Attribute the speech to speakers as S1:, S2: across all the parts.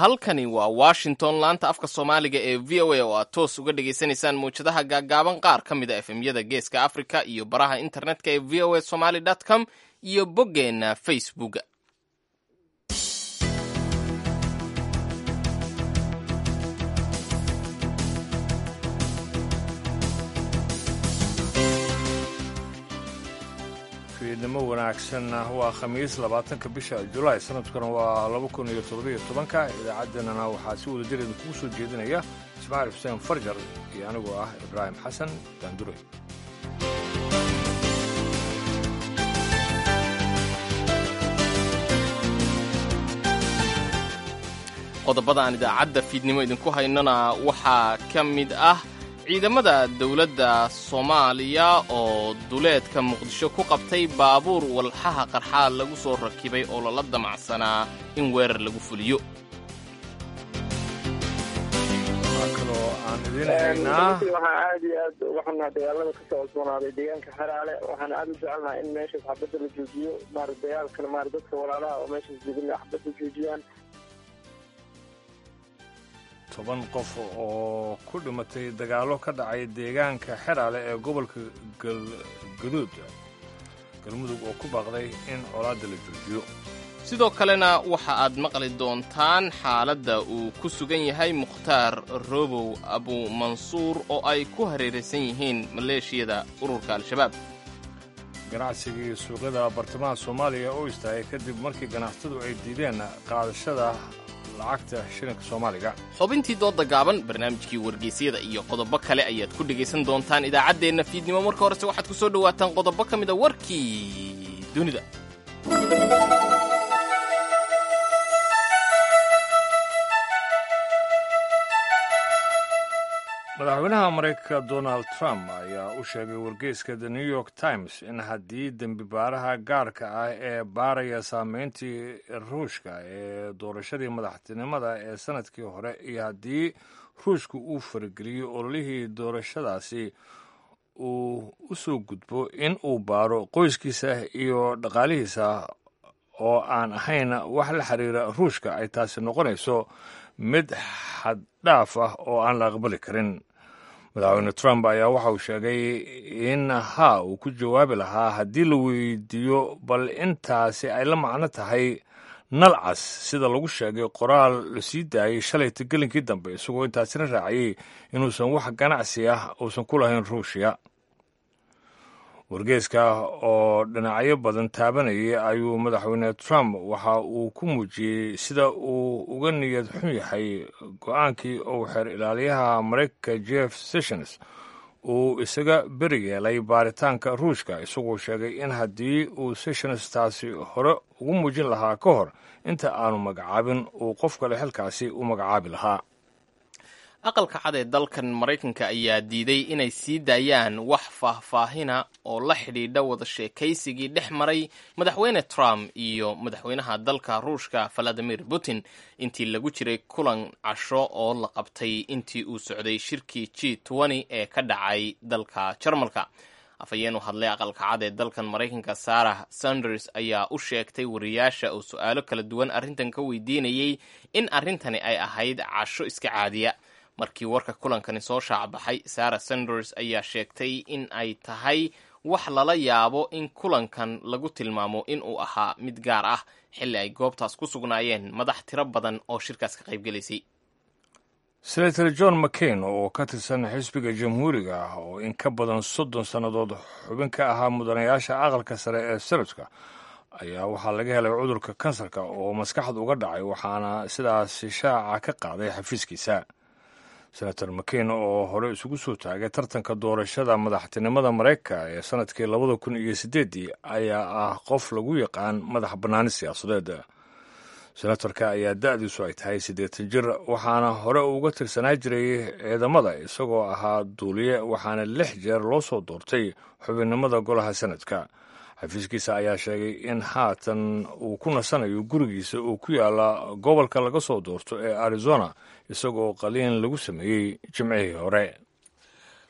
S1: halkani waa washington laanta afka soomaaliga ee v o a oo aad toos uga dhagaysanaysaan mawjadaha gaaggaaban qaar ka mid a efemyada geeska africa iyo baraha internetka ee v o a somaly com iyo boggeenna facebook
S2: fiidnimo wanaagsan waa khamiis labaatanka bisha julaay sanadkuna waa laba kun iyo toddobiyo tobanka idaacaddeenana waxaa si wada jir idinkugu soo jeedinaya ismaaciil xuseen farjar iyo anigoo ah ibraahim xasan daandure
S1: qodobada aan idaacadda fiidnimo idinku haynona waxaa ka mid ah ciidamada dowladda soomaaliya oo duleedka muqdisho ku qabtay baabuur walxaha qarxaa lagu soo rakibay oo lala damacsanaa in weerar lagu fuliyo
S2: kaloo aan idin haynaa
S3: waxaan aad iyo aad uga xunaa dagaalada kasoo cusboonaaday deegaanka xeraale waxaan aad u jecelnaha in meeshaas xabadda la joojiyo maara dagaalkana maara dadka walaalaha oo meeshaas degin xabadda joojiyaan
S2: toban qof oo ku dhimatay dagaallo ka dhacay deegaanka xeraale ee gobolka galgaduud galmudug oo ku baaqday in colaadda la joojiyo
S1: sidoo kalena waxa aad maqli doontaan xaaladda uu ku sugan yahay mukhtaar robow abumansuur oo ay ku hareeraysan yihiin maleeshiyada ururka al-shabaab
S2: ganacsigii suuqyada bartamaha soomaaliya oo istaagay kadib markii ganacsatadu ay diideen qaadashada lacagta shilinka soomaaliga
S1: xubintii doodda gaaban barnaamijkii wargeysyada iyo qodobo kale ayaad ku dhegaysan doontaan idaacaddeenna fiidnimo marka horese waxaad ku soo dhowaataan qodobo ka mida warkii dunida
S2: madaxweynaha maraykanka donald trump ayaa u sheegay wargeyska the new york times in haddii dembi baaraha gaarka ah ee baaraya saameyntii ruushka ee doorashadii madaxtinimada ee sanadkii hore iyo haddii ruushka uu farageliyo ololihii doorashadaasi uu u soo gudbo in uu baaro qoyskiisa iyo dhaqaalihiisa oo aan ahayn wax la xiriira ruushka ay taasi noqonayso mid xaddhaaf ah oo aan la aqbali karin madaxweyne trump ayaa waxa uu sheegay in haa uu ku jawaabi lahaa haddii la weydiiyo bal intaasi ay la macno tahay nalcas sida lagu sheegay qoraal la sii daayey shalayta gelinkii dambe isagoo intaasina raaciyey inuusan wax ganacsi ah uusan ku lahayn ruushiya wargeeska oo dhinacyo badan taabanayay ayuu madaxweyne trump waxa uu ku muujiyey sida uu uga niyad xun yahay go-aankii uu xeer ilaaliyaha maraykanka jeff sessions uu isaga beri yeelay baaritaanka ruushka isagoo sheegay in haddii uu sessions taasi hore ugu muujin lahaa ka hor inta aanu magacaabin uu qof kale xilkaasi u magacaabi lahaa
S1: aqalka cad ee dalkan maraykanka ayaa diiday inay sii daayaan wax faahfaahina oo la xidhiidha wada sheekaysigii dhex maray madaxweyne trump iyo madaxweynaha dalka ruushka valadimir putin intii lagu jiray kulan casho oo la qabtay intii uu socday shirkii g ee ka dhacay dalka jarmalka afhayeen u hadlay aqalka cad ee dalkan maraykanka sarah sanders ayaa u sheegtay wariyaasha oo su-aalo kala duwan arrintan ka weydiinayey in arrintani ay ahayd casho iska caadiya markii warka kulankani soo shaacbaxay sarah sanders ayaa sheegtay in ay tahay wax lala yaabo in kulankan lagu tilmaamo in uu ahaa mid gaar ah xilli ay goobtaas ku sugnaayeen madax tiro badan oo shirkaas ka qaybgelaysay
S2: senator john mccain oo ka tirsan xisbiga jamhuuriga ah oo in ka badan soddon sannadood xubin ka ahaa mudanayaasha aqalka sare ee senadka ayaa waxaa laga helay cudurka kansarka oo maskaxda uga dhacay waxaana sidaas shaaca ka qaaday xafiiskiisa senator mccain oo hore isugu soo taagay tartanka doorashada madaxtinimada maraykanka ee sanadkii labada kun iyo siddeeddii ayaa ah qof lagu yaqaan madax bannaani siyaasadeed senatorka ayaa da-diisu ay tahay siddeetan jir waxaana hore uga tirsanaa jiray ciidamada isagoo ahaa duuliye waxaana lix jeer loo soo doortay xubinnimada golaha senadka xafiiskiisa ayaa sheegay in haatan uu ku nasanayo gurigiisa uu ku yaala gobolka laga soo doorto ee arizona isagoo qaliin lagu sameeyey jimcihii hore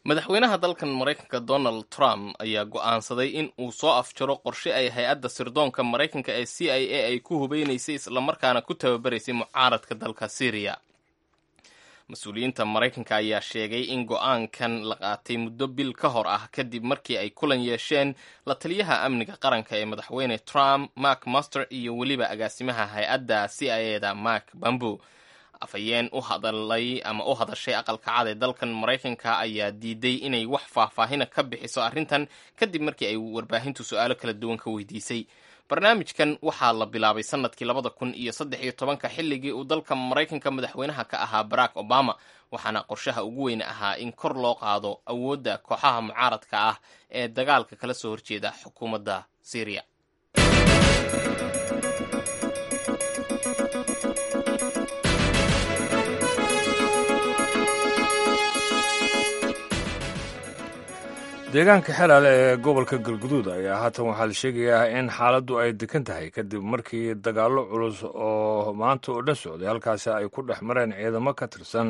S1: madaxweynaha dalkan maraykanka donald trump ayaa go'aansaday in uu soo afjaro qorshe ay hay-adda sirdoonka maraykanka ee c i a ay ku hubeynaysay islamarkaana ku tababaraysay mucaaradka dalka syriya mas-uuliyiinta maraykanka ayaa sheegay in go'aankan la qaatay muddo bil ka hor ah kadib markii ay kulan yeesheen la taliyaha amniga qaranka ee madaxweyne trump mark master iyo weliba agaasimaha hay-adda c i a da mark bambo afhayeen u hadalay ama u hadashay aqalka cad ee dalkan maraykanka ayaa diiday inay wax faahfaahina ka bixiso arrintan kadib markii ay warbaahintu su-aalo kala duwan ka weydiisay barnaamijkan waxaa la bilaabay sanadkii labada kun iyo saddex iyo tobanka xilligii uu dalka maraykanka madaxweynaha ka ahaa barack obama waxaana qorshaha ugu weyn ahaa in kor loo qaado awoodda kooxaha mucaaradka ah ee dagaalka kala soo horjeeda xukuumadda syriya
S2: deegaanka xelaale ee gobolka galguduud ayaa haatan waxaa la sheegayaa in xaaladdu ay degan tahay kadib markii dagaallo culus oo maanta oo dhan socday halkaasi ay ku dhex mareen ciidamo ka tirsan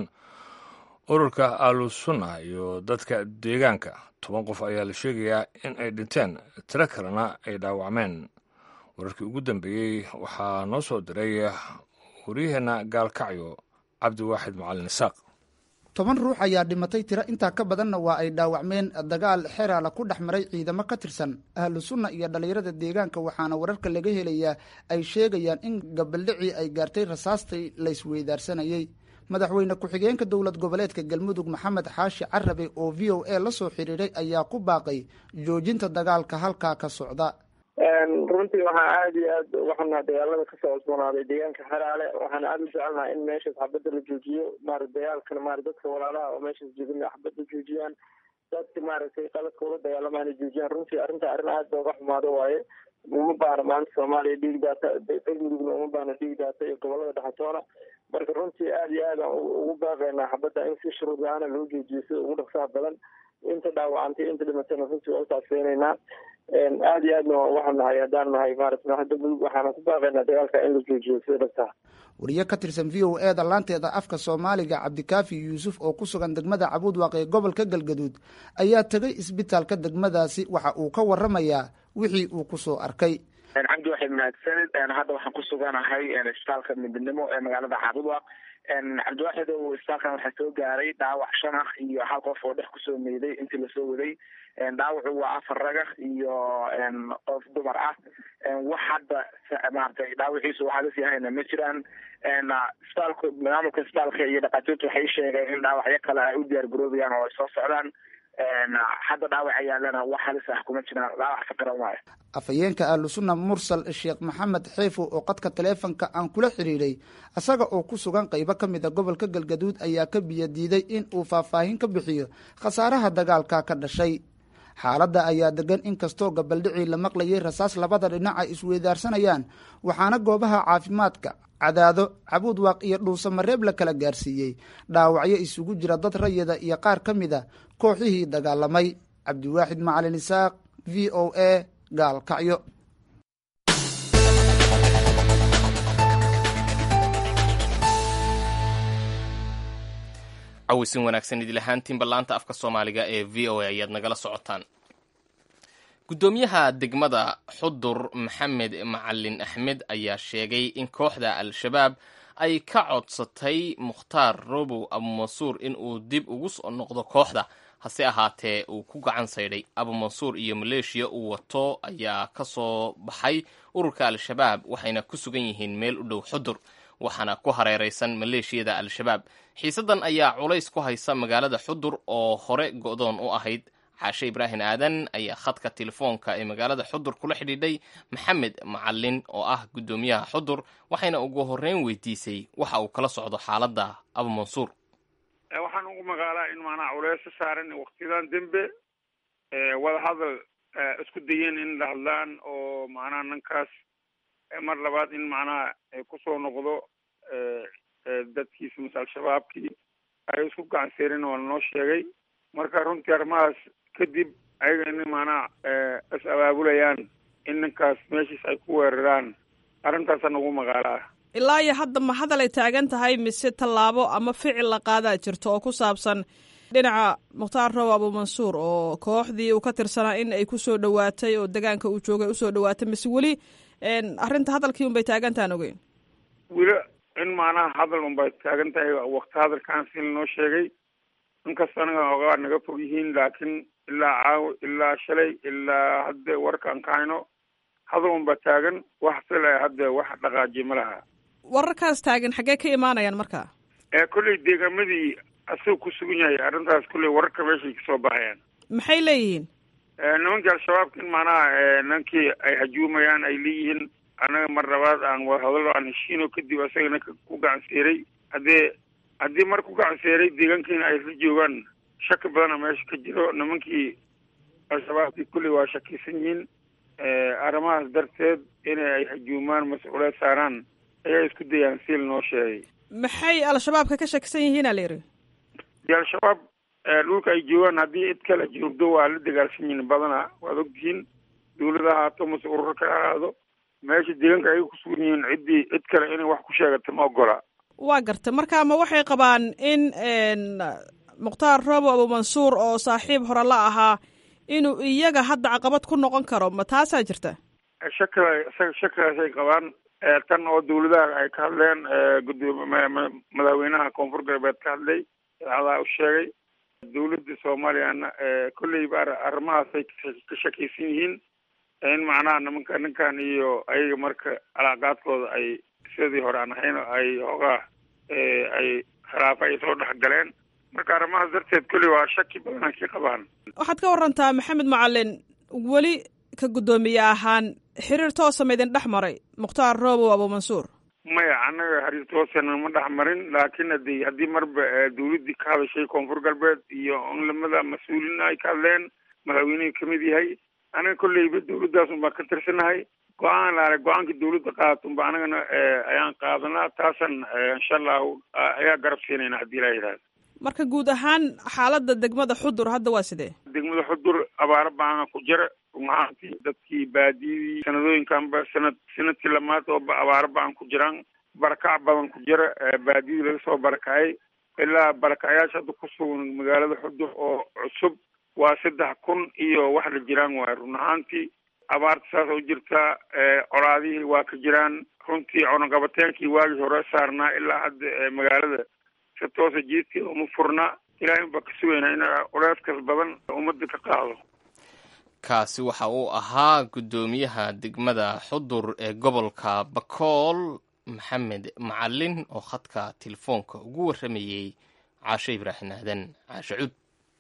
S2: ururka alusunna iyo dadka deegaanka toban qof ayaa la sheegayaa in ay dhinteen tiro kalena ay dhaawacmeen wararkii ugu dambeeyey waxaa noo soo diray waryaheenna gaalkacyo cabdiwaaxid macalin isaaq
S4: toban ruux ayaa dhimatay tiro intaa ka badanna waa ay dhaawacmeen dagaal xeraala ku dhex maray ciidamo ka tirsan ahlu sunna iyo dhallinyarada deegaanka waxaana wararka laga helayaa ay sheegayaan in gabaldhicii ay gaartay rasaastai laysweydaarsanayey madaxweyne ku-xigeenka dowlad goboleedka galmudug maxamed xaashi carabe oo v o a la soo xidhiiray ayaa ku baaqay joojinta dagaalka halkaa ka socda
S3: runtii waxaa aada iyo aad waxana dagaalada kasoo cusboonaaday deegaanka xeraale waxaana aada u jecelnaha in meeshaas xabadda la joojiyo maarata dagaalkana maarata dadka walaalaha oo meeshaas joogin xabadda joojiyaan dadka maaragtay qaladka ula dagaalamaana joojiyaan runtii arrinta arrin aada looga xumaado waaye uma baana maanta soomaaliya dhiig daata galmudugna uma baana dhiig daata iyo gobolada dhexatoona marka runtii aada iyo aad aan ugu baaqaynaa xabadda in si shuruud la-aana loo joojiyo sida ugu dhaqsaha badan inta dhaawacantay inta dhimatana runtii waa utaasfeynaynaa aada iyo aadna waxaan nahay haddaan nahay maarata hadda mudug waxaana ku baaqaynaa dagaalka in la joojiyo sida dhaqsaha
S4: wariye ka tirsan v o e da laanteeda afka soomaaliga cabdikaafi yuusuf oo ku sugan degmada cabuudwaaq ee gobolka galgaduud ayaa tegay isbitaalka degmadaasi waxa uu ka waramayaa wixii uu kusoo arkay
S5: cabdi waxayd mahadsanid hadda waxaan ku suganahay isbitaalka midnimo ee magaalada caabudwaaq cabdiwaxid o isbitaalkan waxaa soo gaaray dhaawac shan ah iyo hal qof oo dhex kusoo meeday intii lasoo waday dhaawacu waa afar ragah iyo qof dumar ah wax hadda maratay dhaawaciisu waxaa lasii hayna ma jiraan isbitaalku maamulka isbitaalka iyo dhakhaatiirtu waxay sheegeen in dhaawacyo kale ay u diyaar garoobayaan oo ay soo socdaan hadda dhaawaca yaalana wax halis ah kuma jiraan dhaawac fakaran waayo
S4: afhayeenka ahlusunna mursal sheekh maxamed xeefo oo qadka taleefonka aan kula xidhiidhay isaga oo ku sugan qaybo ka mid a gobolka galgaduud ayaa ka biyo diiday in uu faahfaahin ka bixiyo khasaaraha dagaalka ka dhashay xaaladda ayaa degan inkastoo gabaldhicii la maqlayay rasaas labada dhinac ay isweydaarsanayaan waxaana goobaha caafimaadka cadaado cabuudwaaq iyo dhuusamareeb la kala gaarsiiyey dhaawacyo isugu jira dad rayida iyo qaar ka mid a kooxihii dagaalamay cabdiwaaxid macalin isaaq v o a gaalkacyo
S1: cawisin wanaagsan idil ahaantiinba laanta afka soomaaliga ee v o a ayaad nagala socotaan guddoomiyaha degmada xudur maxamed macalin axmed ayaa sheegay in kooxda al-shabaab ay ka codsatay mukhtaar robow abumansuur in uu dib ugu soo noqdo kooxda hase ahaatee uu ku gacan saydhay abumansuur iyo maleeshiya uu wato ayaa ka soo baxay ururka al-shabaab waxayna ku sugan yihiin meel u dhow xudur waxaana ku hareeraysan maleeshiyada al-shabaab xiisaddan ayaa culays ku haysa magaalada xudur oo hore go'doon u ahayd xaashe ibraahim aadan ayaa khadka telefoonka ee magaalada xudur kula xidhiidhay maxamed macalin oo ah guddoomiyaha xudur waxayna ugu horreyn weydiisay waxa uu kala socdo xaaladda abumansuur
S6: waxaan ugu magaalaa in macnaha culeys ka saaran waktiyadan dembe wadahadal isku dayeen in la hadlaan oo macnaha ninkaas mar labaad in macnaha kusoo noqdo dadkiisa mase al-shabaabkii ay isku gacan seerin oo lanoo sheegay marka runtii arrimahaas kadib ayaga in macnaha is abaabulayaan in ninkaas meeshiis ay ku weeraraan arrintaasaan ugu magaalaa
S7: ilaa iyo hadda ma hadal ay taagan tahay mise tallaabo ama ficil la qaadaa jirto oo ku saabsan dhinaca mukhtaar row abuumansuur oo kooxdii uu ka tirsanaa in ay ku soo dhowaatay oo degaanka uu joogay usoo dhowaatay mise weli arrinta hadalkii unbay taagantaan ogeyn
S6: weli in macnaha hadal unbay taagan tahay wakti hadalkaan si noo sheegay inkasta anaga ogaa naga fog yihiin laakiin ilaa caaw ilaa shalay ilaa hadda warkaan ka hayno hadal unba taagan wax sila hadda wax dhaqaajiye ma laha
S7: wararkaas taagan xaggee ka imaanayaan marka
S6: kolley deegaamadii asagoo ku sugan yahay arrintaas kolley wararka meeshay kasoo baxayaan
S7: maxay leeyihiin
S6: nimankii al-shabaabka in macnaha ninkii ay hajuumayaan ay leeyihiin annaga mar labaad aan wadahadalo aan heshiino kadib asagana ku gacanseeray haddee haddii mar ku gacanseeray deegaankiina ay la joogaan shaki badana meesha ka jiro nimankii al-shabaabkii kolley waa shakisan yihiin arrimahaas darteed inay ay hajuumaan mas-uuliyaad saaraan ayaa isku dayaan siil noo sheegay
S7: maxay al-shabaabka ka shakisan yihiina la yidhi
S6: dee al-shabaab dhulka ay joogaan haddii cid kale joogdo waa la dagaalsan yihiin badana waad ogtihiin dawlada ahaato mase ururo ka ahaado meesha deegaanka ay ku sugan yihiin ciddii cid kale inay wax ku sheegata ma ogola
S7: waa garta marka ma waxay qabaan in mukhtaar robo abuumansuur oo saaxiib hore la ahaa inuu iyaga hadda caqabad ku noqon karo ma taasaa jirta
S6: shakila isaga shakilaasay qabaan tan oo dawladaha ay ka hadleen gudoomi madaxweynaha koonfur galbeed ka hadlay idaacadaha u sheegay dawladda soomaaliyana kolleyba arrimahaasay ka shakaysan yihiin in macnaha nimanka ninkan iyo ayaga marka alaaqaadkooda ay sidii hore aan ahayn ay hoogaa ay khilaafa ay soo dhex galeen marka arrimahaas darteed kolley waa shaki badan ay ka qabaan
S7: waxaad ka warantaa maxamed macalin weli ka guddoomiye ahaan xiriir toosa ma idin dhex maray mukhtaar robow abuumansuur
S6: maya annaga xiriir toosana ma dhex marin laakiin hadi haddii marba dawladdii ka hadashay koonfur galbeed iyo unlamada mas-uuliin ay ka hadleen madaxweynihii kamid yahay anaga kolleyba dawladdaas unbaan ka tirsanahay go-aan laale go-aanka dawladda qaadato unba anagana ayaan qaadanaa taasan insha allahu ayaa garab siinayna haddii ilaa yidhahda
S7: marka guud ahaan xaaladda degmada xudur hadda waa sidee
S6: degmada xudur abaaro baana ku jira runahaantii dadkii baadiyadii sanadooyinkanba sanad sanadkii lamaad oo abaaro baan ku jiraan barakac badan ku jira baadiyadii laga soo barakacay ilaa barakacayaasha hadda ku sugan magaalada xudur oo cusub waa saddex kun iyo wax la jiraan waay run ahaantii abaarta saasa u jirtaa colaadihii waa ka jiraan runtii cunaqabateenkii waagii hore saarnaa ilaa hadda magaalada si toosa jiidkeeda uma furna ilahay unbaa ka sugaynaa in culeyskaas badan ummadda ka qaado
S1: kaasi waxa uu ahaa guddoomiyaha degmada xudur ee gobolka bakool maxamed macalin oo khadka telefoonka ugu warramayey caashe ibraahim aadan caashe cud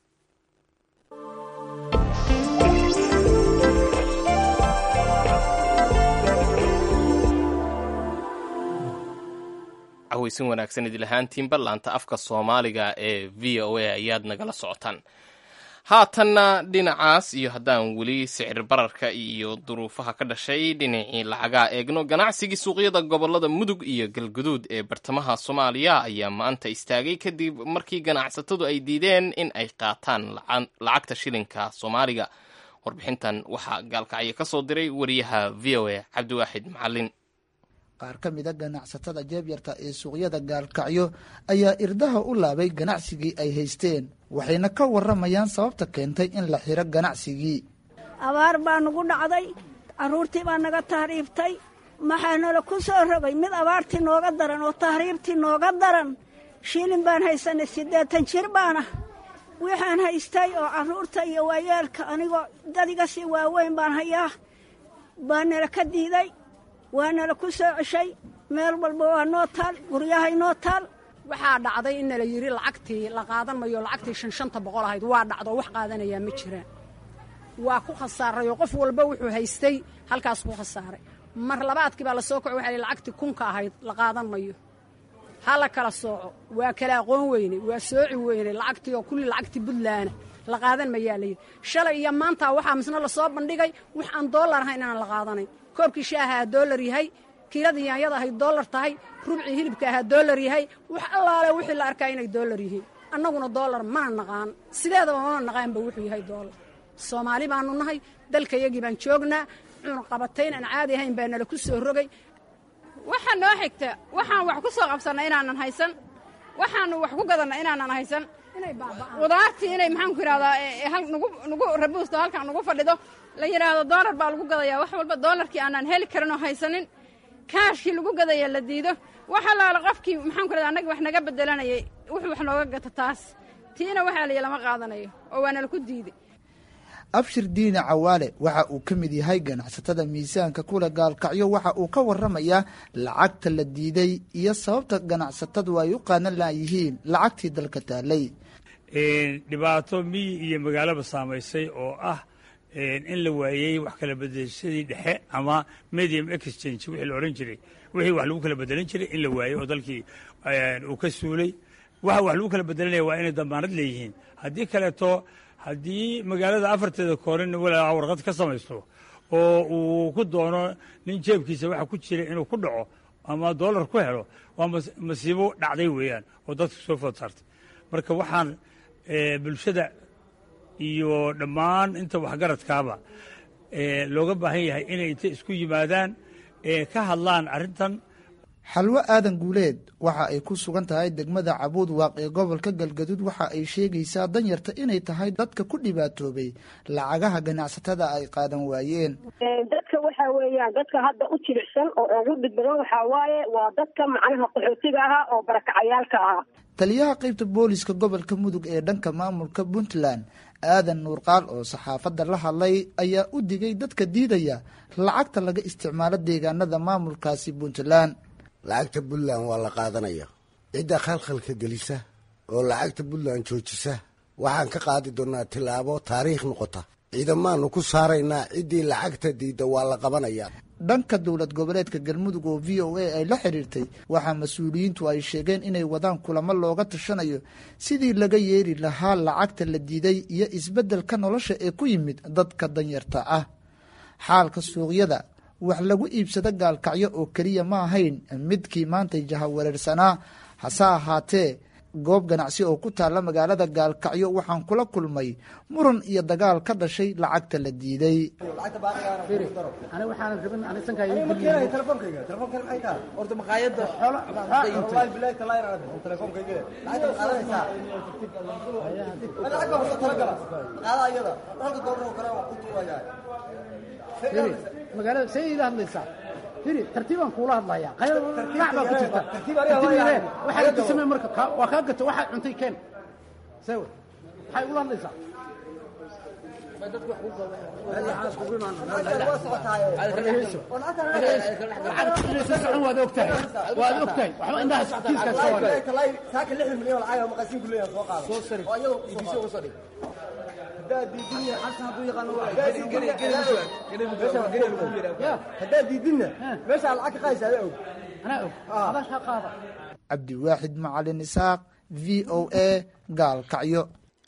S1: caweysin wanaagsan idil ahaantiinba laanta afka soomaaliga ee v o a ayaad nagala socotaan haatanna dhinacaas iyo haddaan weli sicir bararka iyo duruufaha ka dhashay dhinacii lacagaa eegno ganacsigii suuqyada gobolada mudug iyo galguduud ee bartamaha soomaaliya ayaa maanta istaagay kadib markii ganacsatadu ay diideen in ay qaataan lacagta shilinka soomaaliga warbixintan waxaa gaalkacyo ka soo diray wariyaha v o a cabdiwaaxid macalin
S4: qaar ka mida ganacsatada jeebyarta ee suuqyada gaalkacyo ayaa irdaha u laabay ganacsigii ay haysteen waxayna ka waramayaan sababta keentay in la xiro ganacsigii
S8: abaar baa nagu dhacday carruurtii baa naga tahriibtay maxaa nala ku soo rogay mid abaartii nooga daran oo tahriibtii nooga daran shilin baan haysanay siddeetan jir baana waxaan haystay oo carruurta iyo waayeelka anigoo dadiga sii waaweyn baan hayaa baa nala ka diiday waa nala ku soo ceshay meel walba waa noo taal guryahay noo taal
S9: waxaa dhacday in nala yidhi lacagtii la qaadan mayo lacagtii shan shanta boqol ahayd waa dhacdo wax qaadanayaa ma jiraan waa ku khasaarayoo qof walba wuxuu haystay halkaas ku khasaaray mar labaadkii baa la soo kaco waxa lacagtii kunka ahayd la qaadan mayo ha la kala sooco waa kala aqoon weyne waa sooci weyne lacagtii oo kulli lacagtii buntlaana la qaadan mayaa layidhi shalay iyo maanta waxaa misna lasoo bandhigay wax aan doolar ahayn inaan la qaadanayn koobkii shaaha aa doolar yahay kiiladii yaanyada ahay doolar tahay rubcii hilibka ahaa doolar yahay wax allaale wixii la arkaa inay doolar yihiin annaguna doolar mana naqaan sideedaba mana naqaanba wuxuu yahay doolar soomaali baanu nahay dalkayagii baan joognaa cunaqabatayn aan caadi ahayn baa nala ku soo rogay
S10: waxaa noo xigta waxaan wax ku soo qabsanna inaanan haysan waxaanu wax ku gadanna inaanan haysan
S9: qudaartii inay maxaan ku yidhahdaa nagu nagu rabuusto halkaan nagu fadhido la yidhaahdo doolar baa lagu gadayaa wax walba doolarkii aanaan heli karin oo haysanin kaashkii lagu gadaya la diido wax allaala qofkii maxaan ku yidhahda annagii wax naga bedelanayay wuxuu wax nooga gata taas tiina waxaa layi lama qaadanayo oo waana laku diiday
S4: abshir diine cawaale waxa uu ka mid yahay ganacsatada miisaanka kule gaalkacyo waxa uu ka waramayaa lacagta la diiday iyo sababta ganacsatadu ay u qaadan laayihiin lacagtii dalka taalay
S10: dhibaato miyi iyo magaalaba saamaysay oo ah in la waayey wax kala bedelashadii dhexe ama medium exchange wixii la odhan jiray wixii wax lagu kala bedelan jiray in la waayey oo dalkii uu ka suulay waxa wax lagu kala bedelanaya waa inay damaanad leeyihiin haddii kaleeto haddii magaalada afarteeda koorin walaa warqad ka samaysto oo uu ku doono nin jeebkiisa waxa ku jira inuu ku dhaco ama doolar ku helo waa masiibo dhacday weeyaan oo dadka soo food saartay marka waxaan bulshada iyo dhammaan inta waxgaradkaaba looga baahan yahay inay inta isku yimaadaan ka hadlaan arrintan
S4: xalwo aadan guuleed waxa ay ku sugan tahay degmada cabuud waaq ee gobolka galgaduud waxa ay sheegaysaa danyarta inay tahay dadka ku dhibaatoobay lacagaha ganacsatada ay qaadan waayeen
S11: dadka waxa weeyaan dadka hadda u jilicsan oo ugu dhib badan waxaa waaye waa dadka macnaha qaxootiga ahaa oo barakacayaalka ahaa
S4: taliyaha qaybta booliska gobolka mudug ee dhanka maamulka puntland aadan nuurqaal oo saxaafadda la hadlay ayaa u digay dadka diidaya lacagta laga isticmaalo deegaanada maamulkaasi puntland
S12: lacagta puntland waa la qaadanaya cidda khalkhalka gelisa oo lacagta puntland joojisa waxaan ka qaadi doonnaa tillaabo taariikh noqota ciidamaanu ku saaraynaa ciddii lacagta diidda waa la qabanayaa
S4: dhanka dowlad goboleedka galmudug oo v o a ay la xiriirtay waxaa mas-uuliyiintu ay sheegeen inay wadaan kulamo looga tashanayo sidii laga yeeri lahaa lacagta la diiday iyo isbeddelka nolosha ee ku yimid dadka danyarta ah xaalka suuqyada wax lagu iibsado gaalkacyo oo keliya ma ahayn midkii maantay jahawareersanaa hase ahaatee goob ganacsi oo ku taalla magaalada gaalkacyo waxaan kula kulmay muran iyo dagaal ka dhashay lacagta la diiday
S13: magaalada sayida hadlaysaa firi tartiibaan kuula hadlayaa qaynac baa ku jirta tartiib waxaa inta samee marka waa kaa gato waxaad cuntay keen sewe maxay ula hadlaysaa socon waad ogtahay waad ogtahay waxba indhaha kiiskaas
S14: saaka lixdan milyan oo lacag maqasiin ku leeyahay soo qaado soo sari oo iyadoo iibisyo uga soo dhig haddaad diidinna meeshaa lacag ka qaadaysa adaa og
S13: anaa og adaa kaa qaada
S4: cabdiwaaxid macalin isaaq v o a gaalkacyo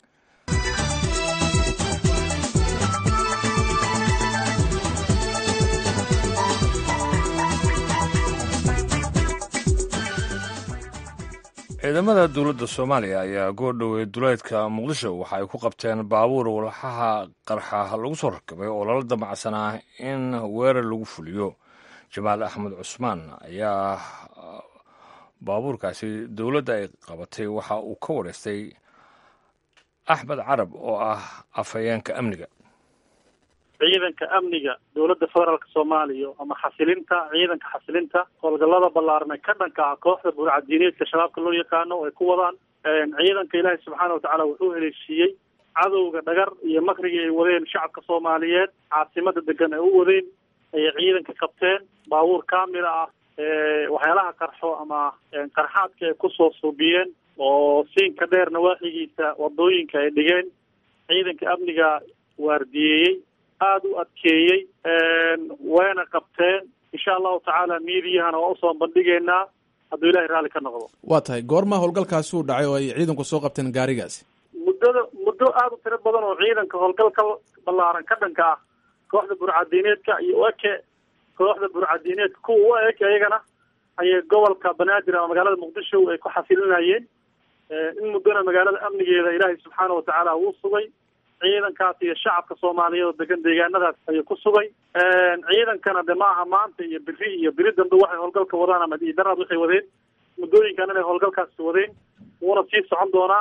S2: ciidamada dowladda soomaaliya ayaa goordhowey duleedka muqdisho waxa ay ku qabteen baabuur walxaha qarxa lagu soo rakabay oo lala damacsanaa in weerar lagu fuliyo jamaal axmed cusmaan ayaa baabuurkaasi dowladda ay qabatay waxa uu ka wareystay axmed carab oo ah afhayeenka amniga
S15: ciidanka amniga dowladda federaalk soomaaliya ama xasilinta ciidanka xasilinta howlgallada ballaarnay ka dhanka ah kooxda burcadiineedka shabaabka loo yaqaano oo ay ku wadaan ciidanka ilaahay subxaana watacaala wuxuu heleeshiiyey cadowga dhagar iyo makrigii ay wadeen shacabka soomaaliyeed caasimada degan ay u wadeen ayay ciidanka qabteen baabuur kaamila ah waxyaalaha qarxo ama qarxaadka ay kusoo suubiyeen oo siinka dheer nawaaxigiisa wadooyinka ay dhigeen ciidanka amniga waardiyeeyey aada u adkeeyey wayna qabteen insha allahu tacaala miidiyahana waa usoo bandhigeynaa hadduu ilahay raalli ka noqdo
S16: waa tahay goorma howlgalkaasi uu dhacay oo ay ciidanku soo qabteen gaarigaasi
S15: muddada muddo aada u tiro badan oo ciidanka howlgalka ballaaran ka dhanka ah kooxda burcadiineedka iyo eke kooxda burcadiineedka kuwa u eg iyagana ayay gobolka banaadir ama magaalada muqdisho ay ku xasilinayeen in muddona magaalada amnigeeda ilaahay subxaana watacaala wuu sugay ciidankaas iyo shacabka soomaaliyeed oo degan deegaanadaas ayuu ku sugay ciidankana de ma aha maanta iyo beri iyo beri dambe waxay howlgalka wadaan ama daraad waxay wadeen muddooyinkan inay howlgalkaasi wadeen wuuna sii socon doonaa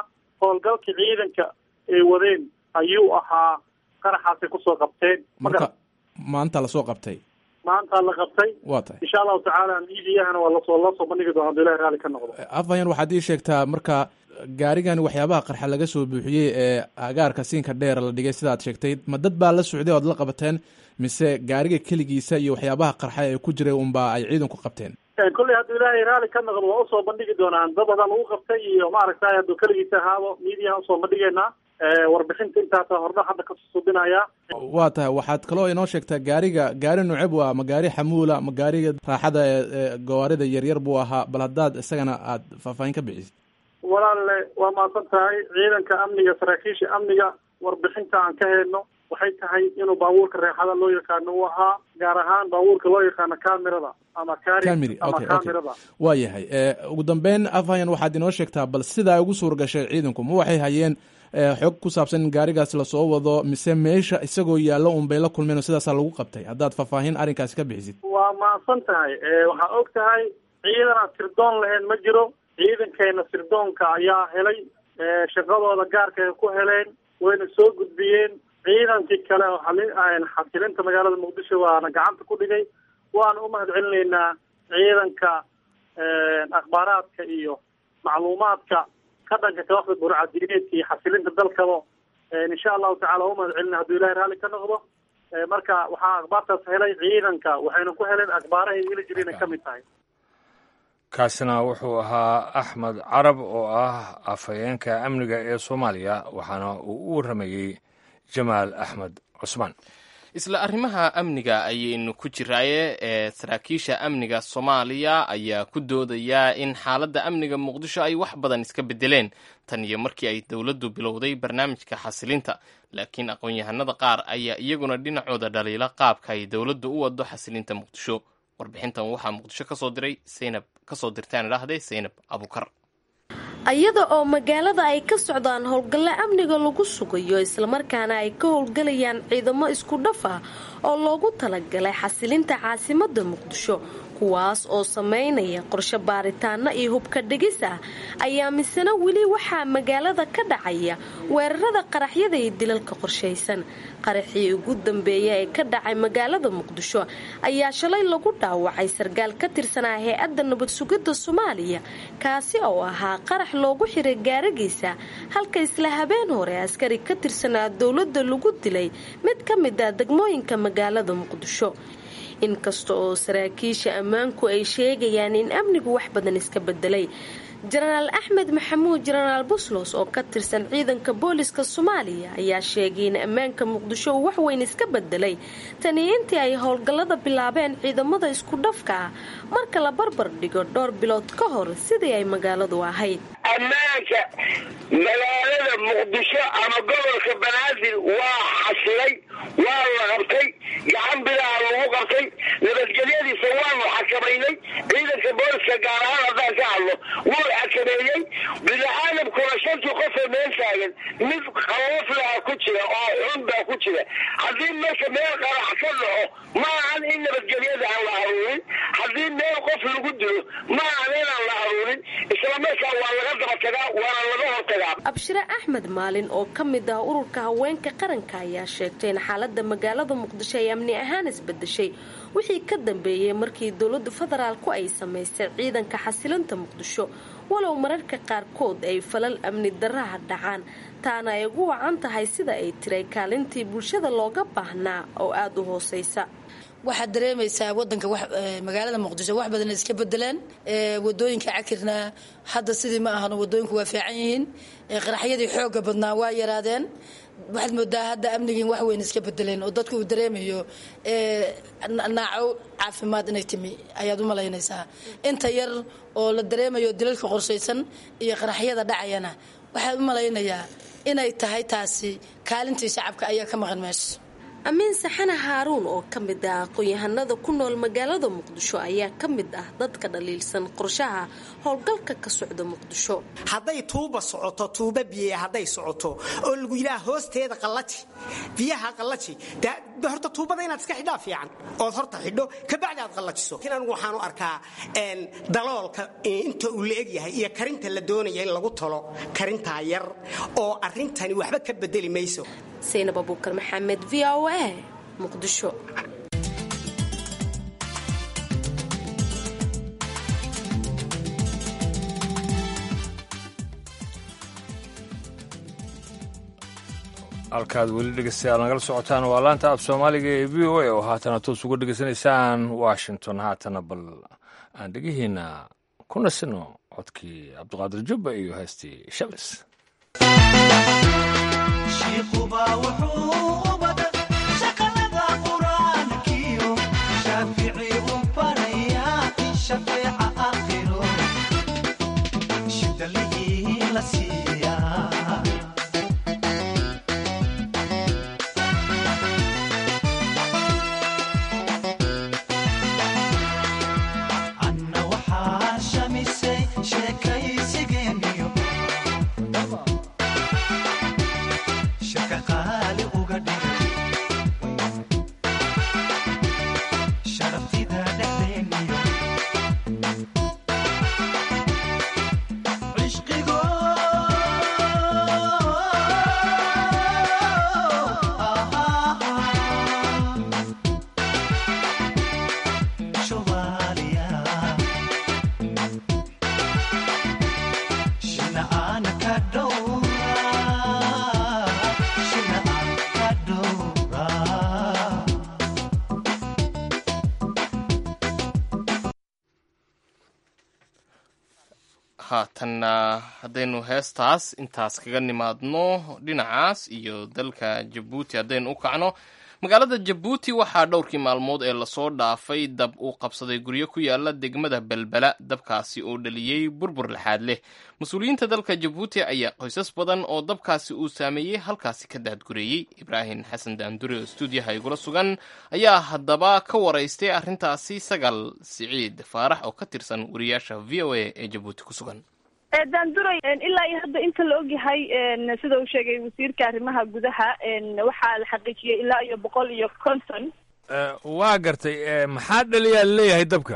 S15: howlgalkii ciidanka ay wadeen ayuu ahaa qaraxaasay kusoo qabteen
S16: marka maanta lasoo qabtay
S15: maanta la qabtay
S16: waa tahay
S15: insha allahu tacaala miidiyahana waa lasoo lasoo bandhigi doona haduu ilahi raalli ka noqdo
S16: afhayan waxaad ii sheegtaa marka gaarigani waxyaabaha qarxa laga soo buuxiyey ee agaarka siinka dheer la dhigay sidaad sheegtay ma dad baa la socday oad la qabateen mise gaariga keligiisa iyo waxyaabaha qarxa ee ku jiray unbaa ay ciidanku qabteen
S15: kolley hadduu ilaahay raalli ka noqdo waa usoo bandhigi doonaan dad badan lagu qabtay iyo maaragtay hadduu keligiisa ahaado miidiyaha usoo bandhigeynaa warbixinta intaasa hordha hadda kasoo subinaya
S16: waa tahay waxaad kaloo inoo sheegtaa gaariga gaari nuceb waa ma gaari xamuula ma gaariga raaxada ee gawaarida yaryar buu ahaa bal haddaad isagana aad faahfaahin ka bixisid
S15: walaalle waa mahadsan tahay ciidanka amniga saraakiisha amniga warbixinta aan ka helno waxay tahay inuu baabuurka reexada loo yaqaano uu ahaa gaar ahaan baabuurka loo yaqaano camerada ama cari
S16: camry
S15: ama
S16: okay okay
S15: camerada
S16: waa yahay ugu dambeyn afhayan waxaad inoo sheegtaa bal sidaa ugu suur gashay ciidanku ma waxay hayeen xog ku saabsan in gaarigaas lasoo wado mise meesha isagoo yaallo un bay la kulmeen oo sidaasaa lagu qabtay haddaad faahfaahin arrinkaasi ka bixisid
S15: waa mahadsan tahay waxaa og tahay ciidan aan sirdoon lahayn ma jiro ciidankeena sirdoonka ayaa helay shaqadooda gaarka ay ku heleen wayna soo gudbiyeen ciidankii kale oo xali- xasilinta magaalada muqdisho waana gacanta ku dhigay waana u mahad celinaynaa ciidanka akhbaaraadka iyo macluumaadka ka dhanka kooxda burcadiineedka iyo xasilinta dalkaba insha allahu tacala waa u mahad celina hadduu ilahay raalli ka noqdo marka waxaa akhbaartaas helay ciidanka waxayna ku heleen akhbaarahay heli jireen ay ka mid tahay
S2: kaasina wuxuu ahaa axmed carab oo ah afhayeenka amniga ee soomaaliya waxaana uu u warramayey jamaal axmed cusmaan
S1: isla arrimaha amniga ayaynu ku jiraaye ee saraakiisha amniga soomaaliya ayaa ku doodaya in xaaladda amniga muqdisho ay wax badan iska bedeleen tan iyo markii ay dowladdu bilowday barnaamijka xasilinta laakiin aqoon-yahanada qaar ayaa iyaguna dhinacooda dhaliila qaabka ay dowladdu u wado xasilinta muqdisho warbixintan waxaa muqdisho kasoo diray saynab kasoo dirtaan idhaahday saynab abukar
S17: ayada oo magaalada ay ka socdaan howlgalle amniga lagu sugayo islamarkaana ay ka howlgalayaan ciidamo isku dhaf ah oo loogu talagalay xasilinta caasimadda muqdisho kuwaas oo sameynaya qorshe baaritaano iyo hubka dhigis ah ayaa misena weli waxaa magaalada ka dhacaya weerarada qaraxyada iyo dilalka qorshaysan qaraxii ugu dambeeya ee ka dhacay magaalada muqdisho ayaa shalay lagu dhaawacay sarkaal ka tirsanaa hay-adda nabad sugidda soomaaliya kaasi oo ahaa qarax loogu xiray gaaragiisa halka isla habeen hore askari ka tirsanaa dowladda lagu dilay mid ka mid ah degmooyinka magaalada muqdisho inkasta oo saraakiisha ammaanku ay sheegayaan in amnigu wax badan iska bedelay jenaraal axmed maxamuud jenaraal buslos oo ka tirsan ciidanka booliska soomaaliya ayaa sheegay in ammaanka muqdisho uu waxweyn iska bedelay tani intii ay howlgallada bilaabeen ciidamada isku dhafka ah marka la barbar dhigo dhowr bilood ka hor sidii ay magaaladu ahayd
S18: ammaanka magaalada muqdisho ama gobolka banaadir waa xasilay waa la qabtay gacan bilaha lagu qabtay nabadgelyadiisa waanu xakamaynay ciidanka booliska gaar ahaan haddaan ka hadlo wuu xakameeyey bini-aadamkuna shantii qofoo meel taagan mid khawaflaha ku jira oo xun baa ku jira haddii marka meel qarax ka dhaco ma ahan in nabadgelyada aan la aruurin haddii meel qof lagu dilo ma ahan inaan la aruurin islamarkaa waa laga daba tagaa waana laga hortagaa
S17: abshire axmed maalin oo ka mid ah ururka haweenka qaranka ayaa sheegtay in xaalada magaalada muqdisho ay amni ahaan isbedeshay wixii ka dambeeyey markii dowlada federaalku ay samaystay ciidanka xasilinta muqdisho walow mararka qaarkood ay falal amni daraha dhacaan taana ay ugu wacan tahay sida ay tiray kaalintii bulshada looga baahnaa oo aada u hooseysa
S19: waxaad dareemaysaa wadanka magaalada muqdisho wax badan iska bedeleen wadooyinka cakirna hadda sidii ma ahan wadooyinku waa fiican yihiin qaraxyadii xooga badnaa waa yaraadeen waxaad moodaa hadda amnigiin wax weyn iska bedeleen oo dadku uu dareemayo naaco caafimaad inay timi ayaad u malaynaysaa inta yar oo la dareemayo dilalka qorshaysan iyo qaraxyada dhacayana waxaad u malaynayaa inay tahay taasi kaalintii shacabka ayaa ka maqan meesha
S17: amiin saxane haaruun oo ka mid ah aqoon-yahanada ku nool magaalada muqdisho ayaa ka mid ah dadka dhaliilsan qorshaha howlgalka ka socda muqdisho
S20: hadday tuuba socoto tuuba biye hadday socoto oo lagu yidhaha hoosteeda qallaji biyaha qallaji dee horta tuubada inaad iska xidhaa fiican ood horta xidho kabacdi aad qallajiso laakiin anigu waxaan u arkaa daloolka inta uu la egyahay iyo karinta la doonaya in lagu talo karintaa yar oo arrintani waxba ka bedeli mayso
S17: saynab abuukar maxamed v o a muqdisho
S2: halkaad weli dhegeystayaal nagala socotaan waa laanta af soomaaliga ee v o a oo haatana toos uga dhegeysanaysaan washington haatana bal aan dhegihiina ku nasino codkii cabdiqaadir jubba iyo heestii shabis
S1: haatanna haddaynu heestaas intaas kaga nimaadno dhinacaas iyo dalka jabuuti haddaynu u kacno magaalada jabuuti waxaa dhowrkii maalmood ee lasoo dhaafay dab uu qabsaday guryo ku yaala degmada belbela dabkaasi oo dhaliyey burbur laxaad leh mas-uuliyiinta dalka jabuuti ayaa qoysas badan oo dabkaasi uu saameeyey halkaasi ka daadgureeyey ibraahim xasan daandure oo stuudiyaha igula sugan ayaa haddaba ka waraystay arrintaasi sagal siciid faarax oo ka tirsan wariyaasha v o a ee jabuuti ku sugan
S21: daanduray ilaa iyo hadda inta la ogyahay sida uu sheegay wasiirka arrimaha gudaha waxaa la xaqiijiyey ilaa iyo boqol iyo konton
S2: waa gartay maxaa dhaliyaa leeyahay dabka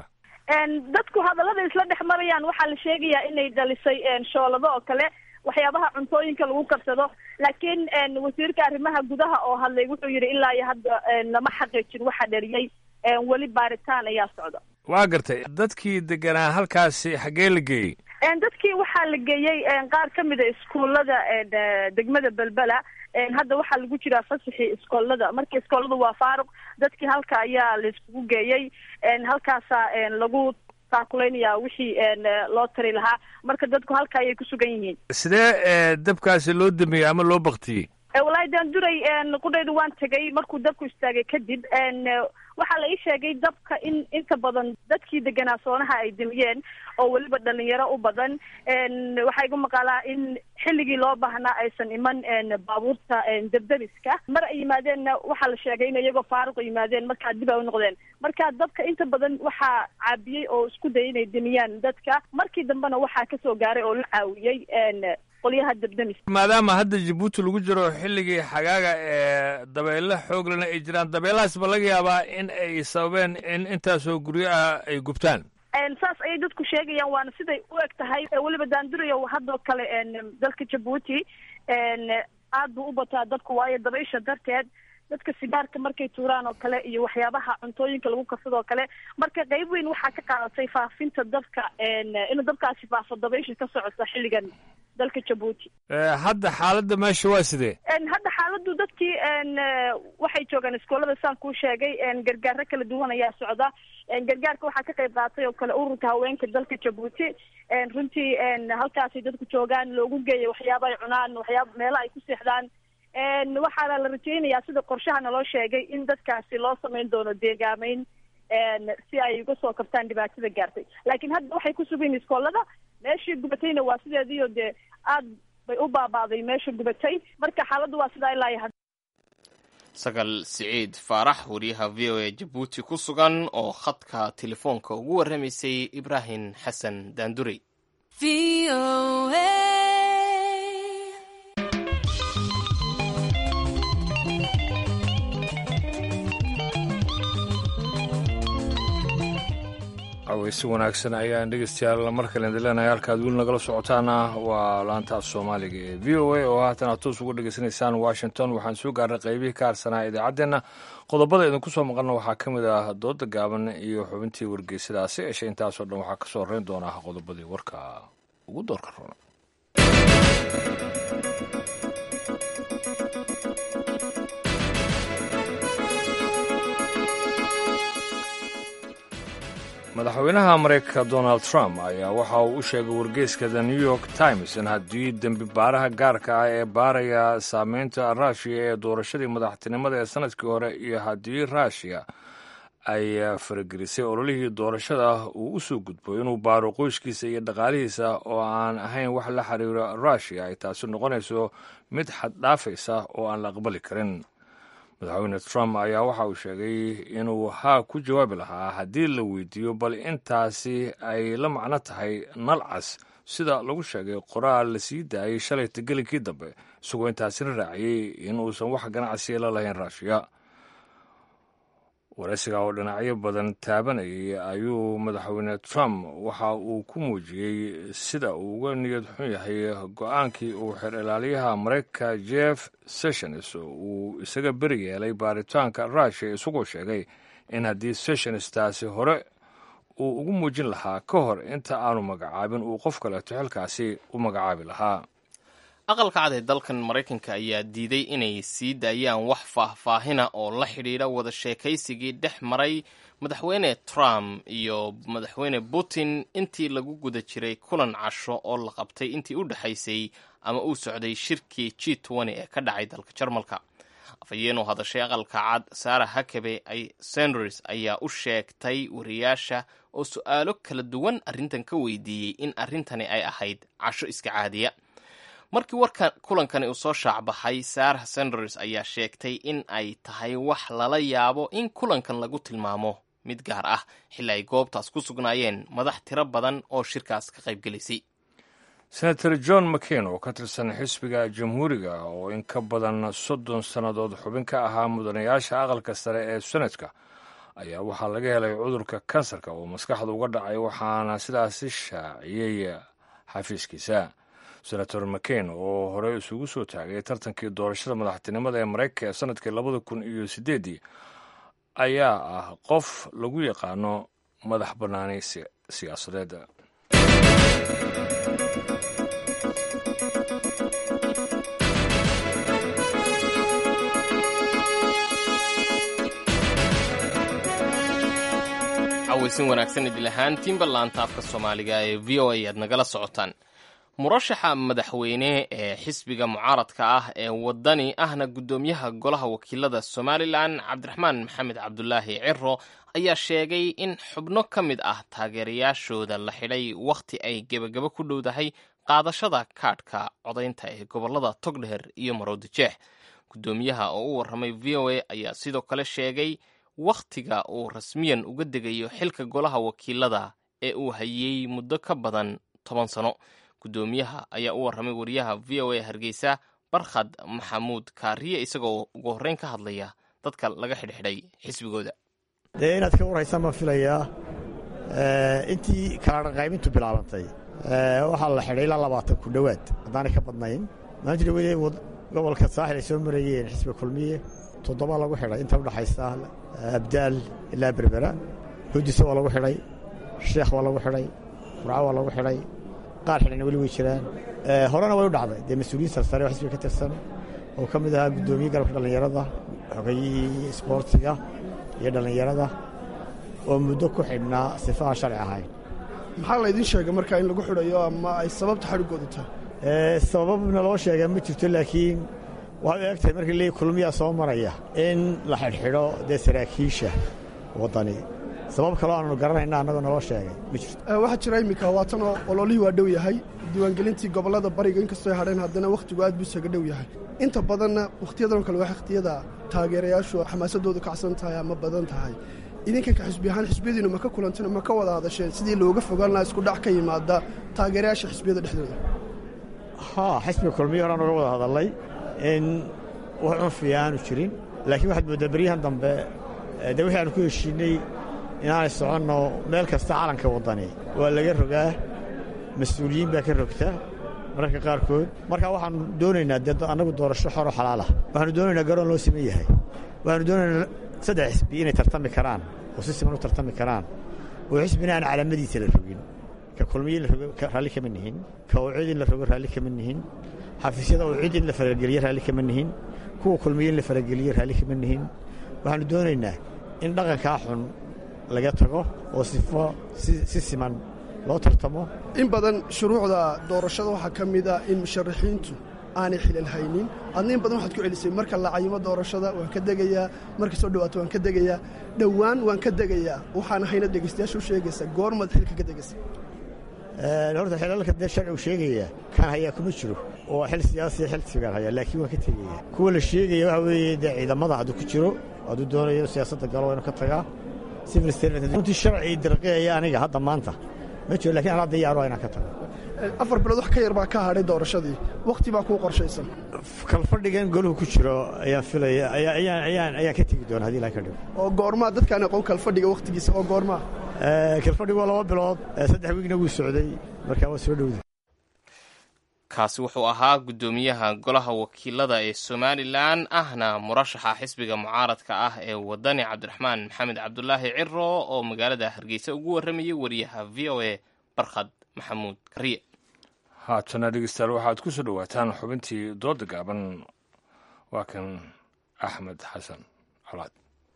S21: dadku hadallada isla dhex marayaan waxaa la sheegayaa inay dhalisay shoolado oo kale waxyaabaha cuntooyinka lagu karsado laakiin wasiirka arrimaha gudaha oo hadlay wuxuu yidhi ilaa iyo hadda lama xaqiijin waxa dhaliyey weli baaritaan ayaa socda
S2: waa gartay dadkii deganaa halkaasi xaggee la geeyey
S21: dadkii waxaa la geeyey qaar ka mid a iskuullada degmada belbela hadda waxaa lagu jiraa fasaxii iskoolada marka iskoolada waa faaruq dadkii halka ayaa la iskugu geeyey halkaasaa lagu taakuleynaya wixii loo tari lahaa marka dadku halka ayay ku sugan yihiin
S2: sidee dabkaasi loo damiyey ama loo baktiyey
S21: wallaahi daanduray qudhayda waan tegay markuu dabku istaagay kadib waxaa la ii sheegay dabka in inta badan dadkii deganaa soonaha ay damiyeen oo weliba dhalinyaro u badan waxaa igu maqaalaa in xilligii loo baahnaa aysan iman baabuurta debdemiska mar ay yimaadeenna waxaa la sheegay in iyagoo faaruq yimaadeen markaa dib ay u noqdeen marka dabka inta badan waxaa caabiyey oo isku dayay inay damiyaan dadka markii dambena waxaa kasoo gaaray oo la caawiyey qolyaha debdemis
S2: maadaama hadda jabuuti lagu jiro xilligii xagaaga ee dabeelo xooglana ay jiraan dabeelahaas ba laga yaabaa in ay sababeen in intaasoo guryo ah ay gubtaan
S21: saas ayay dadku sheegayaan waana siday u eg tahay weliba daandurayo haddoo kale dalka jabuuti aad buu u bataa dadku waayo dabaysha darteed dadka sigaarka markay tuuraan oo kale iyo waxyaabaha cuntooyinka lagu karsado oo kale marka qayb weyn waxaa ka qaadatay faafinta dabka inuu dabkaasi faafo dabaysha ka socota xilligan dalka jabuuti
S2: hadda xaaladda meesha waa sidee
S21: hadda xaaladdu dadkii waxay joogaan iskoolada saan kuu sheegay gargaaro kala duwan ayaa socda gargaarka waxaa ka qayb qaatay oo kale ururka haweenka dalka jabuuti runtii halkaasay dadku joogaan loogu geeya waxyaaba ay cunaan waxyaaba meelaha ay ku seexdaan waxaana la rajeynayaa sida qorshaha naloo sheegay in dadkaasi loo samayn doono deegaameyn si ay uga soo kabtaan dhibaatada gaartay laakiin hadda waxay ku sugan yihin iskoolada meeshii gubatayna waa sideediio dee aad bay u baabaaday meesha gubatay marka xaaladdu waa sidaa ilaa iyo hadda
S1: sagal siciid faarax wariyaha v o a jabuuti ku sugan oo khadka telefoonka ugu warramaysay ibraahim xasan daandurey
S2: aweysi wanaagsan ayaan dhegeystayaal mar kale idin leenahay halkaad weli nagala socotaana waa laanta af soomaaliga ee v o a oo haatan aad toos uga dhegeysanaysaan washington waxaan soo gaarnay qaybihii ka harsanaa idaacaddeenna qodobada idinku soo maqalna waxaa ka mid ah dooda gaaban iyo xubintii wargeysadaasi eshe intaasoo dhan waxaa kasoo horeyn doonaa qodobadii warka ugu doorka roona madaxweynaha mareykanka donald trump ayaa waxa uu u sheegay wargeyska the new york times in haddii dembi baaraha gaarka ah ee baaraya saameynta ruushiya ee doorashadii madaxtinimada ee sanadkii hore iyo haddii ruushiya ay faragelisay ololihii doorashada uu u soo gudbo inuu baaro qoyskiisa iyo dhaqaalihiisa oo aan ahayn wax la xiriira ruushiya ay taasi noqonayso mid xaddhaafaysa oo aan la aqbali karin madaxweyne trump ayaa waxa uu sheegay inuu haa ku jawaabi lahaa haddii la weydiiyo bal intaasi ay la macno tahay nalcas sida lagu sheegay qoraal la sii daayay shalay tegelinkii dambe isagoo intaasina raaciyey inuusan wax ganacsiya la lahayn ruushiya waraysiga oo dhinacyo badan taabanayay ayuu madaxweyne trump waxa uu ku muujiyey sida uu uga niyad xun yahay go-aankii uu xer ilaaliyaha maraykanka jeff sessions uu isaga beri yeelay baaritaanka ruushiya isagoo sheegay in haddii sessions taasi hore uu ugu muujin lahaa ka hor inta aanu magacaabin uu qof kaleeto xilkaasi u magacaabi lahaa
S1: aqalka cad ee dalkan maraykanka ayaa diiday inay sii daayaan wax faahfaahina oo la xidhiidha wada sheekaysigii dhex maray madaxweyne trump iyo madaxweyne putin intii lagu guda jiray kulan casho oo la qabtay intii u dhexaysay ama uu socday shirkii g n ee ka dhacay dalka jarmalka afhayeen oo hadashay aqalka cad sara hakabe sanders ayaa u sheegtay wariyaasha oo su-aalo kala duwan arrintan ka weydiiyey in arrintani ay ahayd casho iska caadiya markii warka kulankani uu soo shaacbaxay sarah sanders ayaa sheegtay in ay tahay wax lala yaabo in kulankan lagu tilmaamo mid gaar ah xilli ay goobtaas ku sugnaayeen madax tiro badan oo shirkaas ka qaybgelisay
S2: senator john mccain oo ka tirsan xisbiga jamhuuriga oo in ka badan soddon sannadood xubin ka ahaa mudanayaasha aqalka sare ee senadka ayaa waxaa laga helay cudurka kansarka oo maskaxda uga dhacay waxaana sidaasi shaaciyey xafiiskiisa senator mccain oo hore isugu soo taagay tartankii doorashada madaxtinimada ee maraykanka ee sanadkii labada kun iyo sideedii ayaa ah qof lagu yaqaano madax bannaani siyaasadeed
S1: cawaysin wanaagsan idil ahaantiinba laanta afka soomaaliga ee v o a aad nagala socotaan murashaxa madaxweyne ee xisbiga mucaaradka ah ee wadani ahna guddoomiyaha golaha wakiilada somalilan cabdiraxmaan maxamed cabdulaahi ciro ayaa sheegay in xubno ka mid ah taageerayaashooda la xidhay wakhti ay gebagabo ku dhowdahay qaadashada kaadhka codaynta ee gobolada togdheher iyo maroodijeex guddoomiyaha oo u warramay v o a ayaa sidoo kale sheegay wakhtiga uu rasmiyan uga degayo xilka golaha wakiilada ee uu hayey muddo ka badan toban sano guddoomiyaha ayaa u warramay wariyaha v o a hargeysa barkhad maxamuud kaariye isagoo ugu horreyn ka hadlaya dadka laga xidhxidhay xisbigooda
S3: dee inaad ka warhaysaan baan filayaa intii kala qaybintu bilaabantay waxaa la xidhay ilaa labaatan ku dhowaad haddaanay ka badnayn maanta dhawade gobolka saaxil ay soo marayeen xisbiga kulmiye toddoba lagu xidhay inta udhaxaysa abdaal ilaa berbera hudisa waa lagu xidhay sheekh waa lagu xidhay furco waa lagu xidhay qaar xidhayna weli way jiraan horena way u dhacday dee mas-uuliyiin sarsare oo xisbiga ka tirsan oo ka mid ahaa guddoomiye galabka dhallinyarada xogayihii isboortiga iyo dhallinyarada oo muddo ku xidhnaa sifaha sharci ahayn
S22: maxaa laydin sheegay markaa in lagu xidhayo ama ay sababta xadhiggoodu tahay
S3: sababna loo sheegaa ma jirto laakiin waxay u eg tahay markii leey kulmiyaa soo maraya in la xidhxidho dee saraakiisha waddani sabab kaloo aanu garanayna annagoo naloo sheegay ma jirto
S22: Eh, waxaa jira iminka waatan oo ololihii waa dhow yahay diiwaangelintii gobollada bariga inkastoo ay hadheen haddana wakhtigu aad buu isaga dhow yahay inta badanna wakhtiyadan oo kale waa wakhtiyada taageerayaashu xamaasadoodu kacsan tahay ama badan tahay idinkanka xisbi ahaan xisbiyadiinu ma ka kulanteen ma ka wada hadasheen sidii looga fogaan lahaa isku dhac ka yimaada taageerayaasha xisbiyada dhexdooda
S3: haa xisbiga kulmiyo horaan uga wada hadallay in wax cunfiya aanu jirin laakiin waxaad mooddaa beryahan dambe eh, dee wixii aanu ku heshiinay inaanay soconno meel kasta calanka waddani waa laga rogaa mas-uuliyiin baa ka rogta mararka qaarkood marka waxaanu doonaynaa dee annagu doorasho xoro xalaal ah waxaanu doonaynaa garoon loo siman yahay waxaanu doonaynaa saddex xisbi inay tartami karaan oo si siman u tartami karaan oo xisbina aan calaamadiisa la rogin ka kulmiye in la rogo ka- raalli kama nihin ka ucid in la rogo raalli kama nihin xafiisyada ucid in la farageliyo raalli kama nihin kuwa kulmiye in la farageliyo raalli kama nihin waxaanu doonaynaa in dhaqankaa xun laga tago oo sifo si si siman loo tartamo
S22: in badan shuruucda doorashada waxaa ka mid ah in musharaxiintu aanay xilal haynin adna in badan waxaad ku celisay marka la cayimo doorashada waan ka degayaa marka soo dhawaato waan ka degayaa dhowaan waan ka degayaa waxaana hayna dhegaystayaasha u sheegaysaa goormaad xilka ka degaysa
S3: Een, horta xilalka dee sharcigu sheegaya kan hayaa kuma jiro oo xil siyaasiya xil sigaan hayaa laakiin waan ka tegaya kuwa la sheegaya waxa weeye dee ciidamada hadduu ku jiro hadduu doonayo inuu siyaasadda galo waa inuu ka tagaa civil servant runtii sharci dirqiyaya aniga hadda maanta ma jiro laakiin anaa diyaar waa inaan ka tago
S22: afar bilood wax ka yar baa ka hadhay doorashadii wakhti baa kuu qorshaysan
S3: kalfadhigan goluhu ku jiro ayaan filaya ayaa- ayaan ayaan ayaan ka tegi doona haddii ilaha ka dhigo
S22: oo goormaa dadkaan aqoon kalfadhiga wakhtigiisa oo goormaa
S3: Ee, kalfadhigu waa laba bilood ee saddex wiigna wuu socday marka waa soo dhowda
S1: kaasi wuxuu ahaa guddoomiyaha golaha wakiilada ee somalilan ahna murashaxa xisbiga mucaaradka ah ee wadani cabdiraxmaan maxamed cabdulaahi ciro oo magaalada hargeysa ugu warramayay wariyaha v o a barkhad maxamuud kariye
S2: haatana dhegeystayaal waxaad ku soo dhowaataan xubintii dooda gaaban waa kan axmed xasan colaad